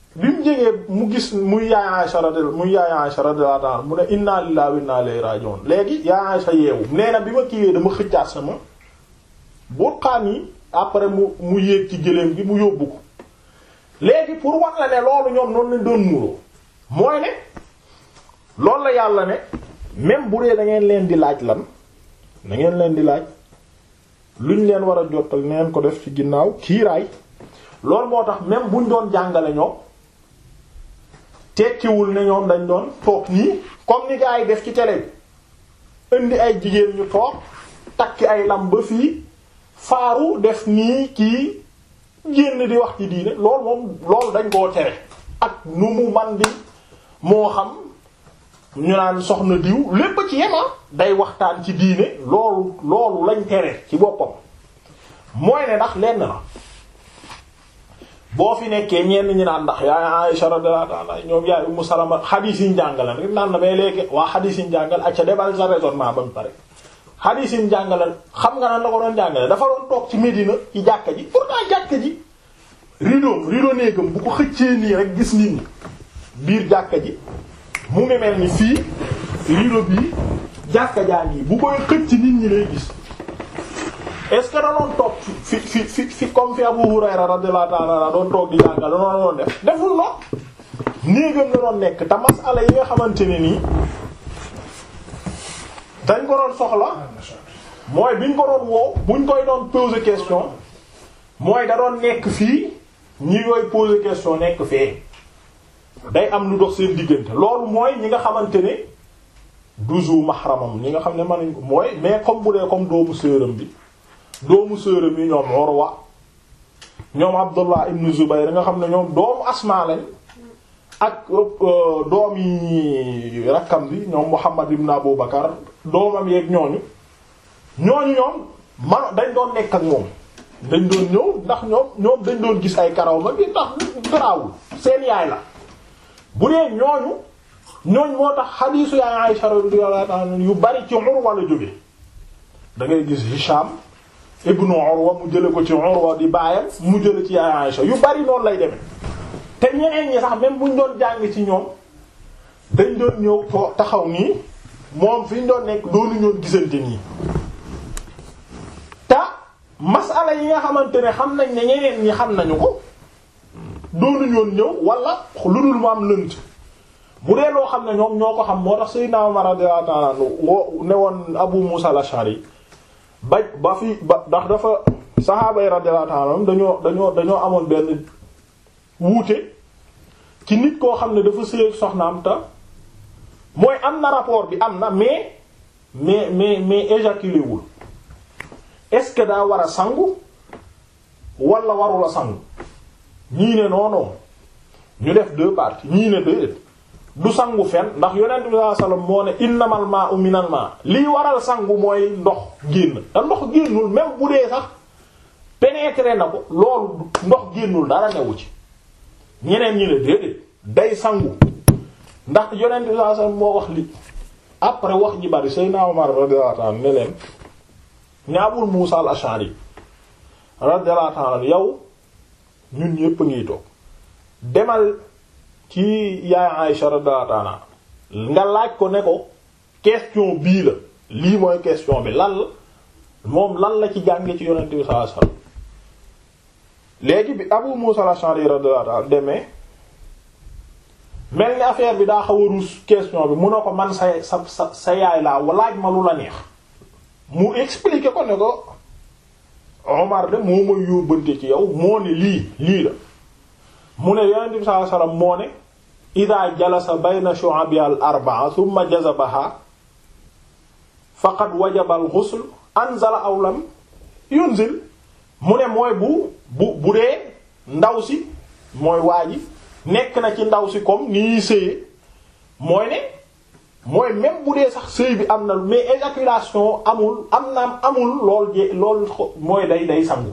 bi mu jegee mu gis muy yaay Aisha radiyallahu muy yaay Aisha radiyallahu anha mu ne inna lillahi wa inna ilayhi raji'un léegi yaay Aisha yeewu nee na bi ma kiiwee dama xëccaat sama burqaan yi après mu mu yéeg ci gëléem gi mu yóbbu ko léegi pour wax la ne loolu ñoom noonu lañ doon muuroo mooy ne loolu la yàlla ne même bu dee da ngeen leen di laaj lan da ngeen leen di laaj luñ leen war a jottal neen ko def ci ginnaaw kiiraay loolu moo tax même buñ doon jàngale ñoom tekkiwul ne ñoom dañ doon toog nii comme ni gaa yi def ci télé bi indi ay jigéen ñu toog takki ay lam ba fii faaru def nii kii génn di wax ci diine loolu moom loolu dañ koo tere ak nu mu man di moo xam ñu naan soxna diw lépp ci yema day waxtaan ci diine loolu loolu lañ tere ci boppam mooy ne ndax lenn la boo fi nekkee ñenn ñi naan ndax yaay Aisha radiyallahu anha ñoom yaay Ummu Salama xadiis yi ñu jàngale rek naan na mais léegi waa xadiis yi ñu jàngale ak ca débal sa raisonnement ba mu pare xadiis yi ñu jàngale xam nga nan la ko doon jàngale dafa doon toog ci Médina ci jàkka ji pourtant jàkka ji rideau rideau néegam bu ko xëccee nii rek gis nit ñi biir jàkka ji mu ngi mel ni fii rideau bii jàkka jaa ngi bu koy xëcc nit ñi lay gis est ce que da doon toog fi fi fi fi comme fi Abu Hurayra radiyallahu ta'ala doon toog di jàngal da doon def deful noonu néegam la doon nekk te masala yi nga xamante ne nii dañ ko doon soxla mooy biñ ko doon woo buñ koy doon poser question mooy da doon nekk fii ñi koy poser question nekk fee day am lu dox seen diggante loolu mooy ñi nga xamante ne duzu mahramam ñi nga xam ne mënuñ ko mooy mais comme bu dee comme doomu sërëm bi doomu sërëm yi ñoom Urwa ñoom Abdullah ibn Zubayr nga xam ne ñoom doomu Asma lañ ak doom yi rakkam bi ñoom Muhammad ibn Abu Bakar doomam yeeg ñooñu ñooñu ñoom man dañ doon nekk ak moom dañ doon ñëw ndax ñoom ñoom dañ doon gis ay karaw ma bi ndax garaawul seen yaay la bu dee ñooñu ñooñ moo tax xadiisu yaay Aisha radiyallahu anha yu bari ci Urwa la jóge da ngay gis Hisham ibnu Urwa mu jële ko ci Urwa di baayam mu jële ci yaay Aisha yu bari noonu lay demee te ñeneen ñi sax même buñ doon jàng ci ñoom dañ doon ñëw too taxaw nii moom fi ñu doon nekk doonu ñoon gisante nii te masala yi nga xamante ne xam nañ ne ñeneen ñi xam nañu ko doonu ñoon ñëw wala lu dul mu am lënt bu dee loo xam ne ñoom ñoo ko xam moo tax Seydina Umar radiyallahu ta'ala woo ne woon Abu Musa al-Ash'ari ba ba fi ba ndax dafa saxaaba yi radiyallahu ta'ala dañoo dañoo dañoo amoon benn wuute ci nit koo xam ne dafa sëy soxnaam ta mooy am na rapport bi am na mais mais mais mais éjaculé wul est-ce que daa war a sangu wala warula sangu ñii ne non non ñu def deux parties ñii ne déedéet du sangu fen ndax yonent bi sallallahu alayhi wasallam moo ne innamal ma'u minal ma liy waral sangu mooy ndox génn te ndox génnul même bu dee sax pénétrer na ko loolu ndox génnul dara newu ci ñeneen ñi ne déedéet day sangu ndax yonent bi sallallahu alayhi wasallam moo wax li après wax ji bari Seydina Umar radiyallahu anhu ne leen ñaabul Muusa al-Ash'ari radiyallahu anhu yow ñun ñépp a ngiy toog demal ci yaay Aïsha radiyallahu anha nga laaj ko ne ko question bii la lii mooy question bi lan la moom lan la ci jànge ci yonent bi sallallahu alayhi wasallam léegi bi Abu Musa al-Ash'ari radiyallahu anhu demee mel ni affaire bi daa xaw a ruus question bi mun na ko man sa sa sa sa yaay laa laaj ma lu la neex mu expliquer ko ne ko Omar de moo may yóbbante ci yow moo ne lii lii la mu ne yonent bi sallallahu alayhi wasallam moo ne ida jalasa bayna shu'abi al arba'a thumma jazabaha faqad wajaba al ghusl anzala aw lam yunzil mu ne mooy bu bu bu dee ndaw si mooy waa ji nekk na ci ndaw si comme ni ñuy sëyee mooy ne mooy même bu dee sax sëy bi am na mais éjaculation amul am na amul lool je lool mooy day day sangu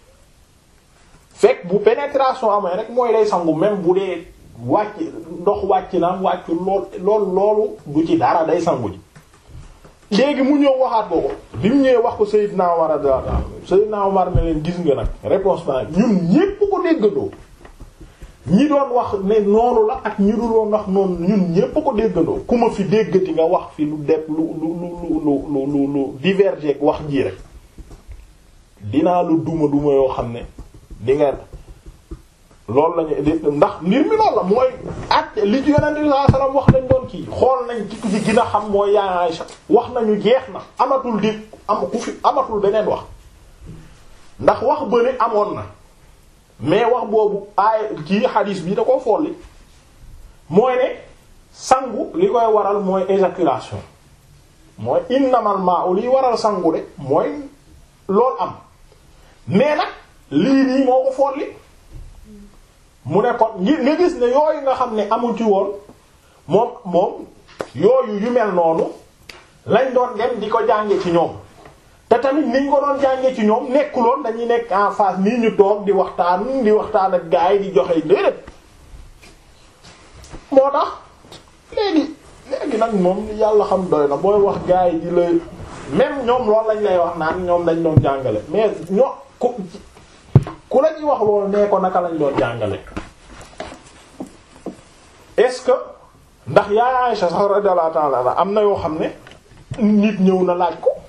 fekk bu pénétration amee rek mooy day sangu même bu dee wàcc ndox wàcc na wàccu lool lool loolu du ci dara day sangu ji léegi mu ñëw waxaat ko ko bi mu ñëwee wax ko Seydina Umar radiyallahu anhu Seydina Umar ne leen gis nga nag réponse ba ñun ñépp ko déggandoo ñi doon wax ne noonu la ak ñi dul woon wax noonu ñun ñépp ko déggandoo ku ma fi déggati nga wax fi lu def lu lu lu lu lu lu lu diverger ak wax ji rek dinaa lu duma duma yoo xam ne di nga loolu lañu di ndax mbir mi loolu la mooy at li ci yonent bi sallallahu alayhi wasallam wax lañ doon kii xool nañ ci ci gën a xam mooy yaa Aysa wax nañu jeex na amatul di am ku fi amatul beneen wax ndax wax bële amoon na mais wax boobu aay kii xadiis bi da koo folli mooy ne sangu li koy waral mooy éjaculation mooy innamal ma'u liy waral sangu de mooy loolu am mais nag lii nii moo ko folli mu ne kon ñi nga gis ne yooyu nga xam ne amu ci woon moom moom yooyu yu mel noonu lañ doon dem di ko jànge ci ñoom te tamit niñ ko doon jànge ci ñoom nekkuloon dañuy nekk en face nii ñu toog di waxtaan di waxtaan ak gaa yi di joxe déedéet moo tax léegi léegi nag moom yàlla xam doy na booy wax gaa yi di la même ñoom loolu lañ lay wax naan ñoom dañ doon jàngale mais ñoo ku ku la ñuy wax loolu nee ko naka lañ doon jàngale est-ce que ndax yaa Aïcha sax radiyallahu ta'ala am na yoo xam ne nit ñëw na laaj ko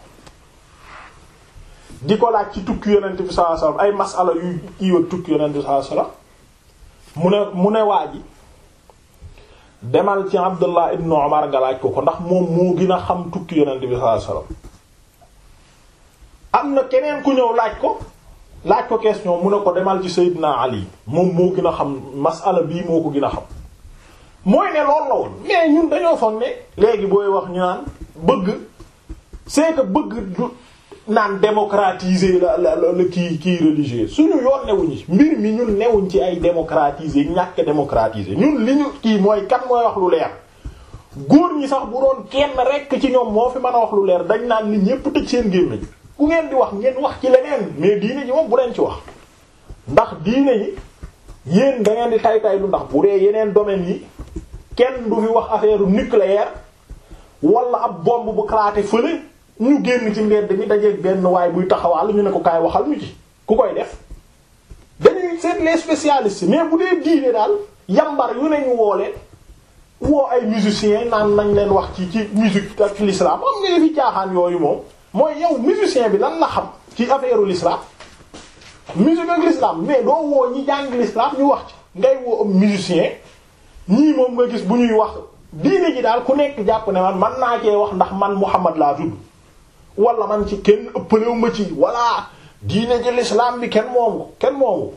di ko laaj ci tukki yonent bi sallallahu alayhi wasallam ay masala yu kiiwag tukki yonent bi sallallahu alayhi wasallam mu ne mu ne waa ji demal ci Abdullah ibn Umar nga laaj ko ko ndax moom moo gën a xam tukki yonent bi sallallahu alayhi wasallam am na keneen ku ñëw laaj ko laaj ko question mu ne ko demal ci Seydina Ali moom moo gën a xam masala bii moo ko gën a xam mooy ne loolu la woon mais ñun dañoo foog ne léegi booy wax ñu naan bëgg c'est que bëgg du naan démocratiser la la la kii kii religieux suñu yoon newuñu mbir mi ñun newuñ ci ay démocratiser ñàkk démocratiser ñun li ñu kii mooy kan mooy wax lu leer góor ñi sax bu doon kenn rekk ci ñoom moo fi mën a wax lu leer dañ naan nit ñépp tëj seen gémmiñ ku ngeen di wax ngeen wax ci leneen mais diine ji moom bu leen ci wax ndax diine yi yéen da ngeen di tay tay lu ndax bu dee yeneen domaines yi kenn du fi wax affaire nucléaire wala ab bombe bu claté fële ñu génn ci mbedd mi dajeeg benn waay buy taxawaal ñu ne ko kaay waxal ñu ci ku koy def dañuy seet les spécialistes mais bu dee diine daal yambar yu ne ñu woo leen woo ay musiciens naan nañ leen wax ci ci musique ak l'islam am nga fi caaxaan yooyu moom mooy yow musicien bi lan la xam ci affaire l'islam musique ak l'islam mais doo woo ñi jàng l'islam ñu wax ci ngay woo am musicien ñii moom nga gis bu ñuy wax diine ji daal ku nekk jàpp ne man man naa cee wax ndax man Muhammad laa tudd wala man ci kenn ëppalewu ma ci wala diine ji l'islam bi kenn moomu ko kenn moomu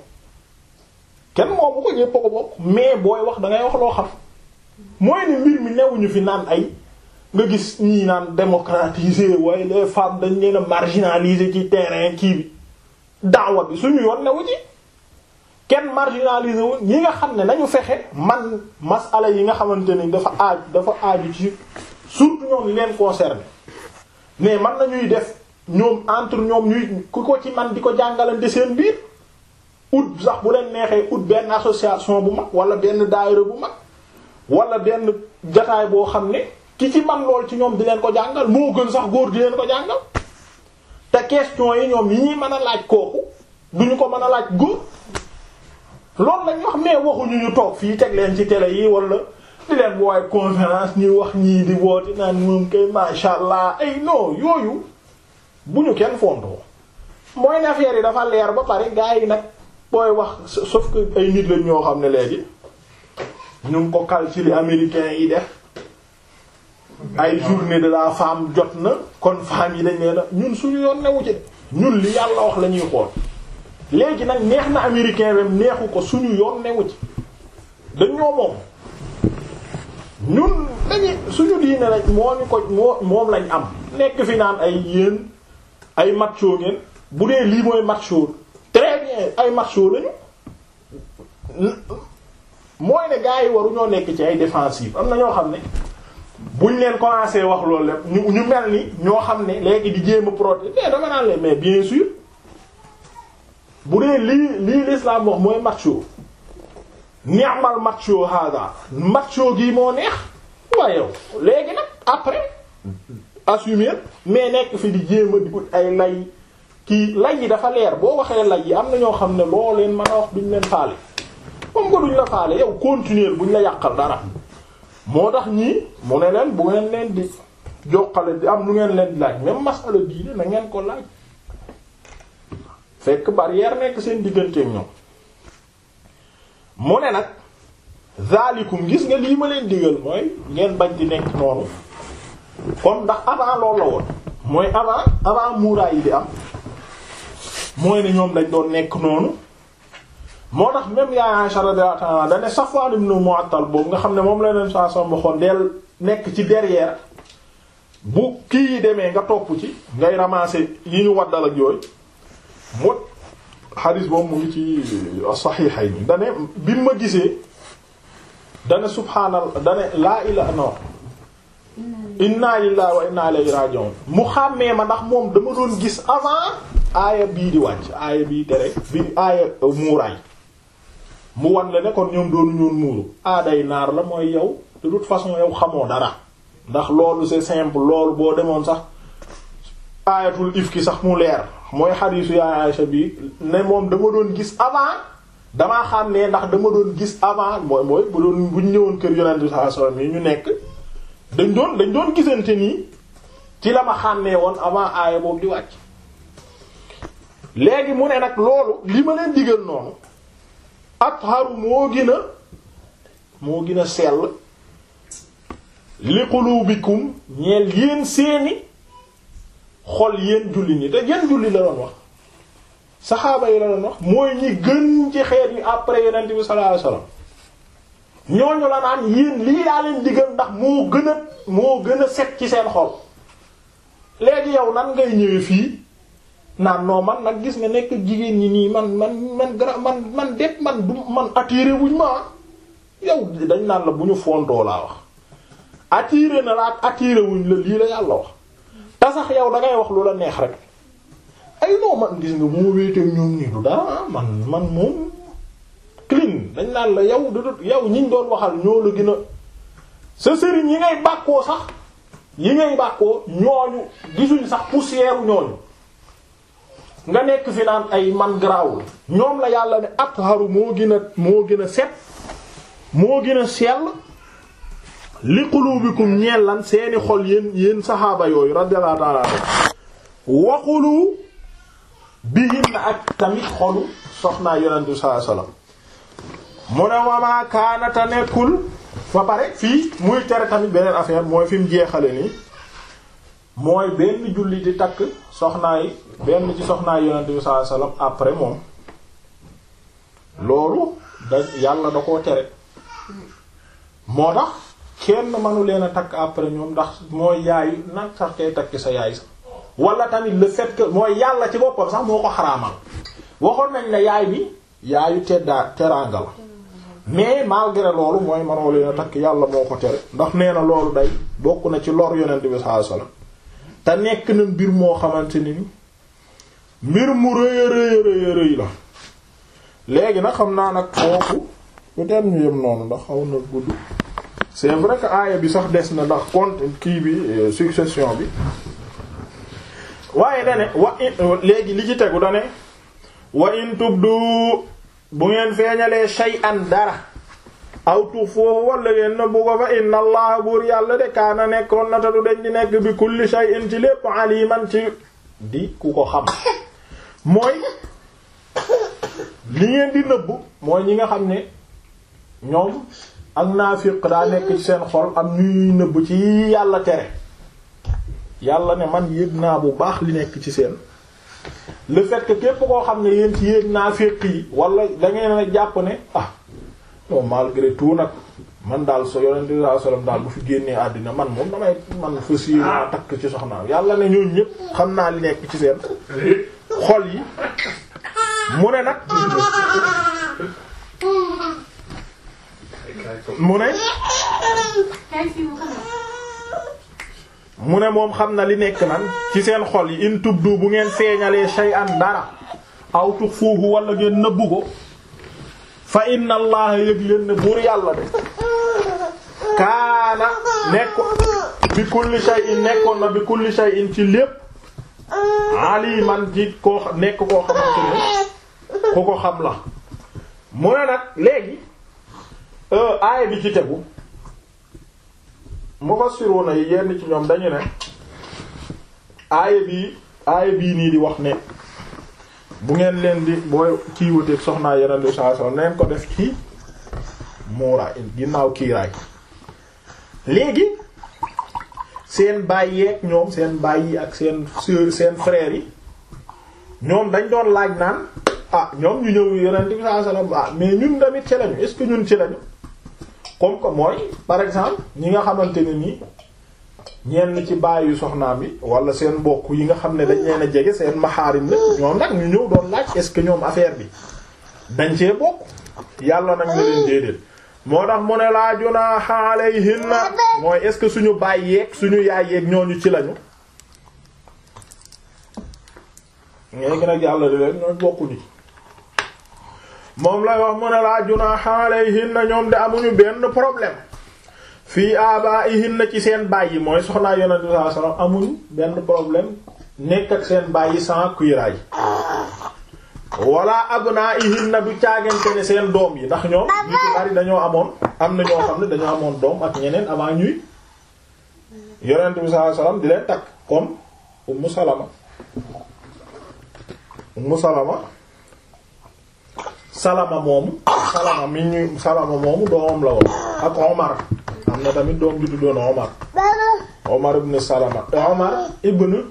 kenn moomu ko ñépp ko bokk mais booy wax da ngay wax loo xam mooy ne mbir mi newuñu fi naan ay nga gis ñii naan démocratiser waaye les femmes dañ leen a marginaliser ci terrain kii bi daawa bi suñu yoon newu ci kenn marginalisé wu ñi nga xam ne nañu fexe man masala yi nga xamante ni dafa aaj dafa aaju ci surtout ñoom li leen concerné mais man nañuy def ñoom entre ñoom ñuy ku ko ci man di ko jàngalante seen biir ut sax bu leen neexee ut benn association bu mag wala benn daayira bu mag wala benn jataay boo xam ne ki ci man lool ci ñoom di leen ko jàngal moo gën sax góor di leen ko jàngal te question yi ñoom yi ñuy mën a laaj kooku duñu ko mën a laaj góor loolu lañ wax mais waxuñu ñu toog fii teg leen ci télé yi wala di leen woowe conférence ñuy wax ñii di woote naan moom kay masha Allah ay non yooyu bu ñu kenn fontoo mooy ne affaire yi dafa leer ba pare gars yi nag booy wax sauf que ay nit lañ ñoo xam ne léegi ñu ngi ko kal ci li américains yi def ay journée de la femme jot na kon femme yi dañ leen a ñun suñu yoon newu ci ñun li yàlla wax la ñuy xool léegi nag neex na américain wem neexu ko suñu yoon newu ci dañoo moom ñun dañuy suñu diine rek moo ñu ko moo moom lañ am nekk fi naan ay yéen ay macho ngeen bu dee lii mooy macho très bien ay macho lañu mooy ne gars yi waru ñoo nekk ci ay défensive am na ñoo xam ne buñ leen commencé wax loolu lépp ñu ñu mel ni ñoo xam ne léegi di jéem a protéger mais dama naan leen mais bien sûr bu dee lii lii l'islam wax mooy macho ni'mal macho hada macho gi moo neex waaye yow léegi nag après assumer mais nekk fi di jéem a di ut ay lay kii lay yi dafa leer boo waxee lay yi am na ñoo xam ne loo leen mën a wax duñ leen faale comme comme que duñ la faale yow continuer buñ la yàqal dara moo tax ñii mu ne leen bu ngeen leen di joxale di am lu ngeen leen di laaj même masala diine na ngeen ko laaj fekk barrière nekk seen digganteeg ñoom mu ne nag zalikum gis nga lii ma leen digal mooy ngeen bañ di nekk noonu comme ndax avant loolu la woon mooy avant avant muuraay yi di am mooy ne ñoom dañ doon nekk noonu moo tax même yaa Aisha radiyallahu ta'ala da ne Safwan ibn Mu'attal boobu nga xam ne moom la leen saa saa waxoon del nekk ci derrière bu kii yi demee nga topp ci ngay ramasser yi ñu waddal ak yooyu mu xadis boobu mu ngi ci saxiixayni da ne bi ma gisee da ne subhaanallah da ne laa ilaaha non inna lillahi wa inna ilayhi raji'un mu xàmmee ma ndax moom dama doon gis avant aaya bii di wàcc aaya bii tere bi aaya muuraay mu wan la ne kon ñoom doonu ñoon muuru aaday naar la mooy yow de toute façon yow xamoo dara ndax loolu c'est simple loolu boo demoon sax aayatul ifki sax mu leer mooy xadiisu yaay Aysa bi ne moom dama doon gis avant damaa xam ne ndax dama doon gis avant mooy mooy bu doon bu ñu ñëwoon kër yonent bi sallallahu alayhi wasallam yi ñu nekk dañ doon dañ doon gisante nii ci la ma xàmmee woon avant aaya boobu di wàcc léegi mu ne nag loolu li ma leen digal noonu atharu moo gën a moo gën a sell li qulubikum ñeel yéen seeni xol yéen julli ñi te yéen julli la doon wax saxaaba yi la doon wax mooy ñi gën ci xeet yi après yonent bi sallallahu alayhi wasallam ñooñu la naan yéen lii daa leen digal ndax moo gën a moo gën a set ci seen xol léegi yow nan ngay ñëwee fii naan non man nag gis nga nekk jigéen ñi nii man man man gra man man det man du man attiré wuñ ma yow dañ naan la bu ñu fontoo laa wax attiré na la ak attiré wuñ la lii la yàlla wax te sax yow da ngay wax lu la neex rek ay non man gis nga moo wéeteeg ñoom nii du dara man man moom clean dañ naan la yow du yow ñiñ doon waxal ñoo la gën a sa sëriñ yi ngay bàkkoo sax yi ngay bàkkoo ñooñu gisuñ sax poussière ñooñu nga nekk fi naan ay man garaawul ñoom la yàlla ne atharu moo gën a moo gën a set moo gën a sell li qulubikum ñeel lan seeni xol yéen yéen saxaaba yooyu radiyallahu ta'ala waxulu bihin ak tamit xolu soxnaa yonent bi sallallahu alayhi wasallam mu ne wamaa kaanata nekkul ba pare fii muy tere tamit beneen affaire mooy fi mu jeexale nii mooy benn julli di takk soxnaay benn ci soxnaay yonent bi sallallahu alayhi wasallam après moom loolu da yàlla da koo tere moo tax kenn mënu leen a takk après ñoom ndax mooy yaayu nag sax kay takk sa yaay sax wala tamit le fait que mooy yàlla ci boppam sax moo ko xaraamal waxoon nañ ne yaay bi yaayu teddaa teraanga la mais malgré loolu mooy mënoo leen a takk yàlla moo ko tere ndax nee na loolu day bokk na ci lor yonent bi sallallahu alayhi wasallam te nekk na mbir moo xamante ni mbir mu rëy a rëy rëy rëy la léegi nag xam naa nag foofu peut-être ñu yem noonu ndax xaw na gudd c'est vrai que aaya bi sax des na ndax compte kii bi succession bi waaye dane wa léegi li ci tegu dane wa in tubdu bu ngeen feeñalee shay'an dara aw tuxfuhu walla ngeen nëbbu ko fa inna allaha buur yàlla de kaana nekkoon na te du dañ di nekk bi kulli shay'in ci lépp aliman ci di ku ko xam mooy li ngeen di nëbbu mooy ñi nga xam ne ñoom ak naafiq daa nekk ci seen xol am ñuy nëbb ci yàlla tere yàlla ne man yëg naa bu baax li nekk ci seen le fait que képp koo xam ne yéen ci yéeg naafiq yi wala da ngeen a jàpp ne ah non malgré tout nag man daal so yonent bi sallallahu alayhi wasallam daal bu fi génnee àddina man moom damay man fas yéenaa takk ci soxnaam yàlla ne ñooñu ñëpp xam naa li nekk ci seen xol yi mu ne nag mu ne mu ne moom xam na li nekk nan ci seen xol yi in tubdu bu ngeen feeñalee shay'an dara aw tuxfuhu wala ngeen nëbbu ko fa inna allaha yëg leen ne buur yàlla de kaana nekk bi kulli shay'in nekkoon na bi kulli shay'in ci lépp aliman ji koo nekk koo xamante ne ku ko xam la mu ne nag léegi aaya bi ci tegu mufassiruna yi yenn ci ñoom dañu ne aaya bii aaya bii nii di wax ne bu ngeen leen di booy kii wuteeg soxnaa yeneen di saa soxna neen ko def ci muuraay ginnaaw kiiraay léegi seen baay yeeg ñoom seen baay yi ak seen sœur seen frères yi ñoom dañ doon laaj naan ah ñoom ñu ñëw yeneen di saa soxna ah mais ñun tamit ci lañu est-ce que ñun ci lañu comme que mooy par exemple ñi nga xamante ne nii ñenn ci baayu soxnaam bi wala seen mbokk yi nga xam ne dañ leen a jege seen maxaarim la ñoom nag ñu ñëw doon laaj est-ce que ñoom affaire bi dañ cee bokk yàlla nag ne leen déedéet moo tax mu ne laa junaaha alayhinna mooy est-ce que suñu baay yeeg suñu yaay yeeg ñooñu ci lañu léegi nag yàlla di leen ñooy bokkuñu moom lay wax mu ne laa junaaha alayhinna ñoom de amuñu benn problème fii abaihinna ci seen baay yi mooy soxnaa yonent bi sallallahu alayhi wasallam amuñu benn problème nekk ak seen baay yi sans cuiraay wala abnaihinna du caagante ne seen doom yi ndax ñoom ñu ci bari dañoo amoon am na ñoo xam ne dañoo amoon doom ak ñeneen avant ñuy yonent bi sallallahu alayhi wasallam di leen takk comme Ummu Salama Ummu Salama Salama moomu Salama mi ñu Salama moomu doomam la woon ak Omar am na tamit doom ju tuddoon Omar Omar ibn Salama Omar ibn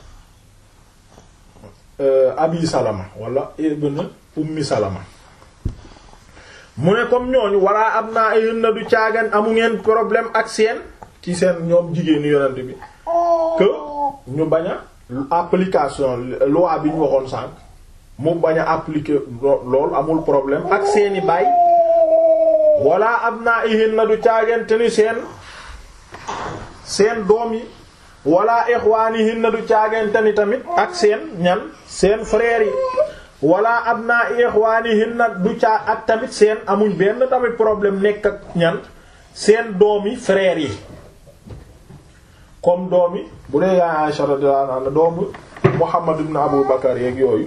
Abi Salama wala ibn Ummi Salama mu ne comme ñooñu walla am naa ay na du caagan amu ngeen problème ak seen ci seen ñoom jigéenu yonent bi que ñu bañ a application loi bi ñu waxoon sànq mu bañ a appliquer loolu amul problème ak seeni baay wala am naa ihin na du caagante ni seen seen doom yi wala ixwaanihin na du caagante ni tamit ak seen ñan seen frères yi wala am naa ixwaanihin na du caa ak tamit seen amuñ benn tamit problème nekk ak ñan seen doom yi frères yi comme doom yi bu dee yaa Aisha radiyallahu anha doomu Muhammad ibn Abu Bakar yeeg yooyu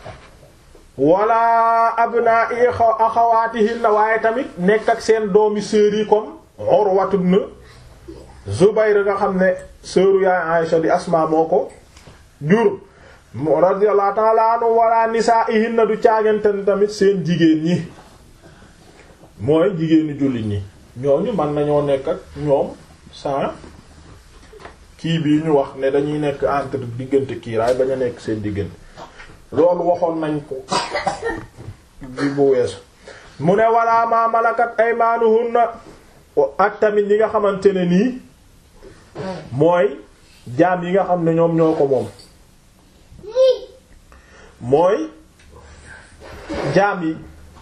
wala abna i axawaatihin na waaye tamit nekk ak seen doomi sœurs yi comme Urwatu ibn Zubayr nga xam ne sœuru yaay Aisha di Asma moo ko jur radiyallahu ta'ala anhu wala nisaa'ihin na du caagante tamit seen jigéen ñi mooy jigéenu jullit ñi ñooñu mën nañoo nekk ak ñoom sans kii bii ñu wax ne dañuy nekk entre diggante kiiraay bañ a nekk seen diggante loolu waxoon nañ ko bi bu weesu mu ne wala ma malakat aymaanuhunna ak tamit ñi nga xamante ne nii mooy jaam yi nga xam ne ñoom ñoo ko moom mooy jaam yi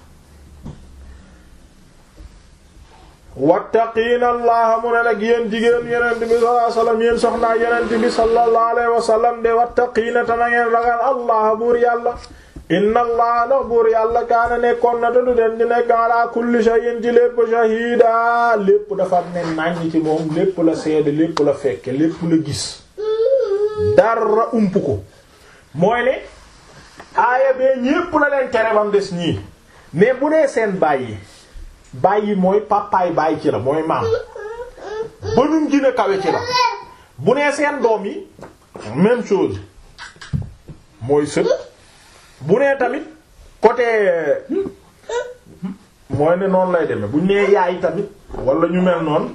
wattaqiina allaha mu ne nag yéen jigéen yonent bi sallallahu alayhi wasallam yéen soxnaa yonent bi sallallahu alayhi wasallam de wattaqiina te na ngeen ragal allah buur yàlla inna allah ndax buur yàlla kaana nekkoon na te du den di nekk ala kulli shay'in ci lépp shahida lépp dafa ne nàññ ci moom lépp la seede lépp la fekke lépp la gis dara ump ko mooy ne aaya bee ñépp la leen tere bam des ñii mais bu dee seen bàyyi bàyyi mooy papaay bàyyi ci la mooy maam banum gën a kawe ci la bu nee seen doom yi même chose mooy sët bu nee tamit côté mooy ne noonu lay demee bu ñu nee yaay tamit wala ñu mel noonu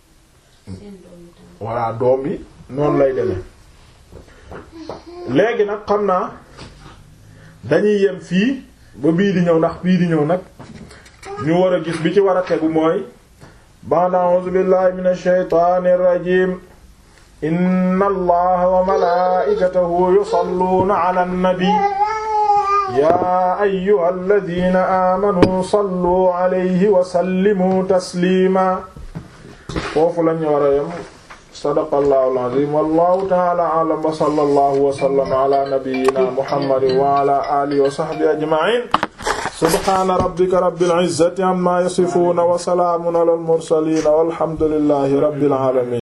voilà doom yi noonu lay demee léegi nag xam naa dañuy yem fii ba bii di ñëw ndax bii di ñëw nag ñu war a gis bi ci war a tegu mooy ba'da a'uuzu billahi minash shaytaanir rajiim inna allaha wa malaa'ikatahu yusalluuna 'alan nabi yaa ayyuhalladhiina aamanuu sallu 'alayhi wa sallimu tasliima foofu lañu war a yem sadaqallahu al-'aziim wallahu ta'ala a'lam wa sallallahu wa sallama 'ala nabiyyina muhammadin wa 'ala alihi wa sahbihi ajma'in subhaana rabbika rabbil izzati amma yasifuuna wa salaamun alal mursaliin walhamdulillahi rabbil aalamiin